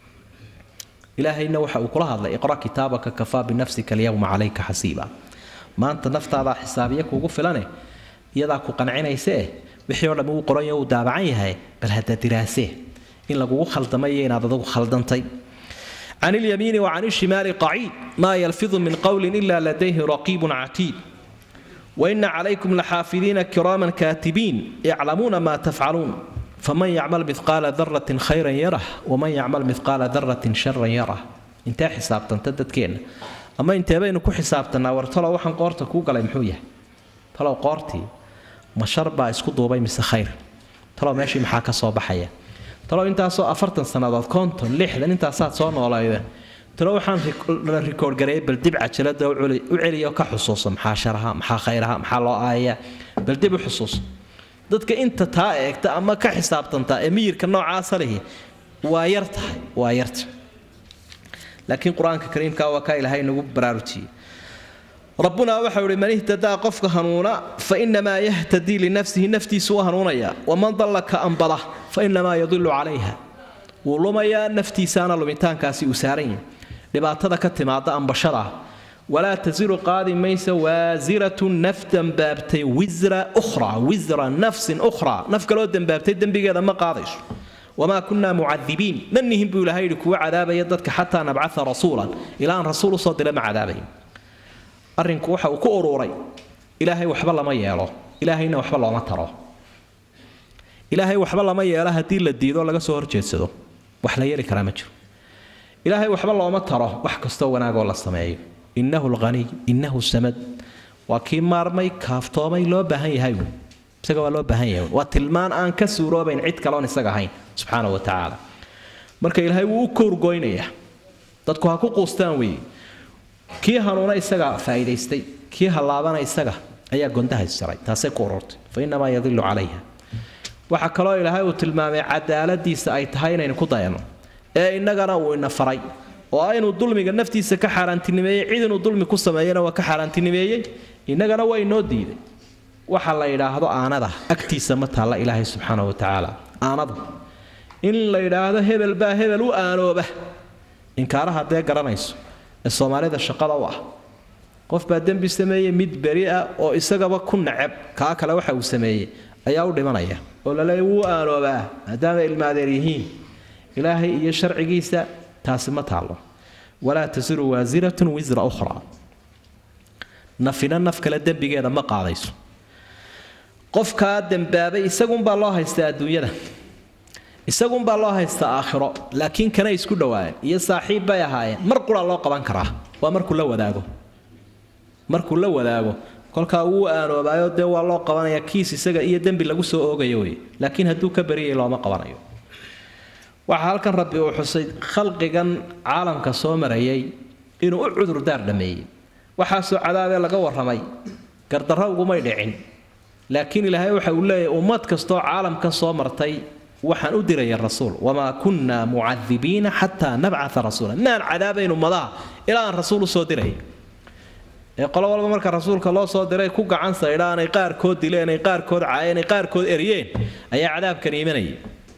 ilaahayna waxa uu kula hadlay iqra kitaabaka kafaa binafsika alyawma calayka xasiiba maanta naftaadaa xisaabiya kuugu filane iyadaa ku qancinaysa eh wixii oo dhammi uu qoran yahay uu daabacan yahay bal hadda diraasee in lagugu khaldamay iyo inaad adugu khaldantay can ilyamiini wa can ishimaali qaciid maa yalfidu min qowlin ila ladayhi raqiibun catiid وإن عليكم لحافظين كراما كاتبين يعلمون ما تفعلون فمن يعمل مثقال ذرة خيرا يره ومن يعمل مثقال ذرة شرا يره انت حسابتا تدد كين أما انت بين كو حسابتنا ورتلو وحن قورتا كو قلي محوية تلو قورتي ما شربا اسكو دوباي مس خير تلو ماشي محاكا صوبحية تلو انت سو أفرتن سنوات كونتون لحدا انت سات سو نولايدا talo waxaan la rikoord gareeyay bal dib cajalada u celiyo ka xusuusa maxaa sharaha maxaa khayraha maxaa loo aayaya bal dib u xusuusa dadka inta taa eegta ama ka xisaabtantaa ee miyirka noocaasa lihi waa yar tahay waa yarta laakiin qur-aanka kariimka waa kaa ilaahay nagu baraarujiyey rabbunaa waxau ihi man ihtadaa qofka hanuuna fa inamaa yahtadii linafsihi naftiisu u hanuunaya waman dalla ka ambada fa inamaa yadilu calayha wuu lumayaa naftiisaana lumitaankaasi uu saaran yahay dhibaatada ka timaada ambashada walaa tasiru qaadi maysa waasiratu naf dembaabtay wisra ukhra wisra nafsin ukhra naf kaloo dembaabtay dembigeeda ma qaadayso wamaa kunaa mucadibiin ma nihin buu ilahay yidhi kuwa cadaabaya dadka xataa nabcaa rasuulan ilaa aan rasuul usoo dira ma cadaabayn arrinku waxa uu ku uruuray ilaahay waxba lama yeelo ilaahayna waxba looma taro ilaahay waxba lama yeelo haddii la diido laga soo horjeedsado wax la yeeli karaa ma jiro ilaahay waxba looma taro wax kastoo wanaagoo la sameeyo innahu lhaniy innahu samad waa kii maarmay kaaftoomay loo baahan yahay isaga waa loo baahan yahay waa tilmaan aan ka suuroobayn cid kaloon isaga ahayn subxaana wa tacaala marka ilaahay wuu u kowrgoynayaa dadku ha ku quustaan weeye kii hanuuna isaga faa'iidaystay kii hallaabana isaga ayaa gondaha isjaray taasay ku ururtay fa innamaa yadilu calayha waxaa kaloo ilaahay uu tilmaamay cadaaladiisa ay tahay inaynu ku dayano ee innagana uu ina faray oo aynu dulmiga naftiisa ka xaaraantinimeeyey cid inuu dulmi ku sameeyana waa ka xaaraantinimeeyey innagana waa inoo diiday waxa la yidhaahdo aanada agtiisa ma taalla ilaahay subxaana wa tacaala aanadu in la yidhaahdo hebel baa hebel u aanooba inkaaraha dee garanayso ee soomaalida shaqada u ah qof baa dembi sameeyey mid beri ah oo isagaba ku nacab kaa kale waxa uu sameeyey ayaa u dhimanaya oo laleeya wuu aanoobaa maadaama ilmaadeer yihiin ilaahay iyo sharcigiisa taasi ma taallo walaa tasiru waasiratun wisra ukhraa nafina naf kale dembigeeda ma qaadayso qofkaa dembaabay isagunbaa loo haystaa adduunyada isagunbaa loo haystaa aakhiro laakiin kanay isku dhowaayeen iyo saaxiib bay ahaayeen mar qura loo qaban karaa waa markuu la wadaago markuu la wadaago kolkaa wuu aanoobayo dee waa loo qabanaya kiis isaga iyo dembi lagu soo oogayo wey laakiin hadduu ka bariyay looma qabanayo waxaa halkan rabbi uu xusay khalqigan caalamka soo marayay inuu u cudurdaar dhammeeyey waxaasoo cadaabee laga warramay gardarro ugumay dhicin laakiin ilaahay waxa uu leeyahay ummad kastoo caalamkan soo martay waxaan u diraya rasuul wamaa kunna mucadibiina xataa nabcaa rasuula maan cadaabayn ummadaha ilaa aan rasuul usoo diray ee qolo walba marka rasuulka loo soo diray ku gacan saydhaan ay qaarkood dileen ay qaarkood caayeen ay qaarkood eryeen ayaa cadaabkan iimanaya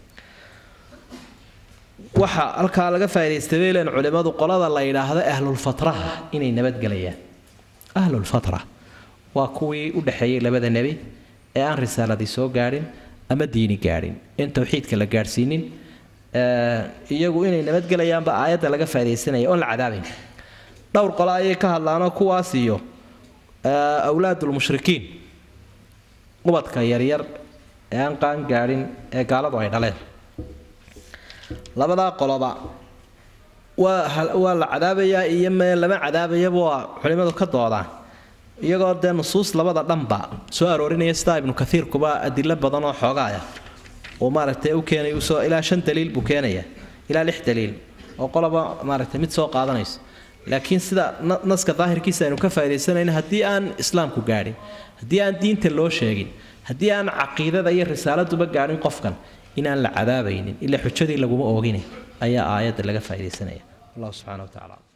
waxa halkaa laga faa'idaystay bay leen culimmadu qolada la yidhaahdo ahlulfatraha inay nabadgelayaan ahlulfatra waa kuwii u dhexeeyey labada nebi ee aan risaaladii soo gaadhin ama diini gaadhin in towxiidka la gaadhsiinin iyagu inay nabadgelayaanba aayadda laga faa'idaysanaya oon la cadaabayn dhowr qole ayay ka hadlaanoo kuwaas iyo awlaadulmushrikiin ubadka yaryar ee aan qaan gaadhin ee gaaladu ay dhaleen labadaa qoloba waa waa la cadaabayaa iyo mee lama cadaabayaba waa culimmadu ka doodaan iyagoo dee nusuus labada dhanba soo aroorinaya sidaa ibnu kaiirkuba adilo badan oo xoogaaya uu maaragtay u keenay usoo ilaa shan daliil buu keenaya ilaa lix daliil oo qoloba maaragtay mid soo qaadanayso laakiin sida naska daahirkiisa aynu ka faa'idaysanayno haddii aan islaamku gaadhin haddii aan diinta loo sheegin haddii aan caqiidada iyo risaaladuba gaadhin qofkan inaan la cadaabaynin ilaa xujadii laguma oogine ayaa aayadda laga faa'idaysanaya allah subxana wa tacala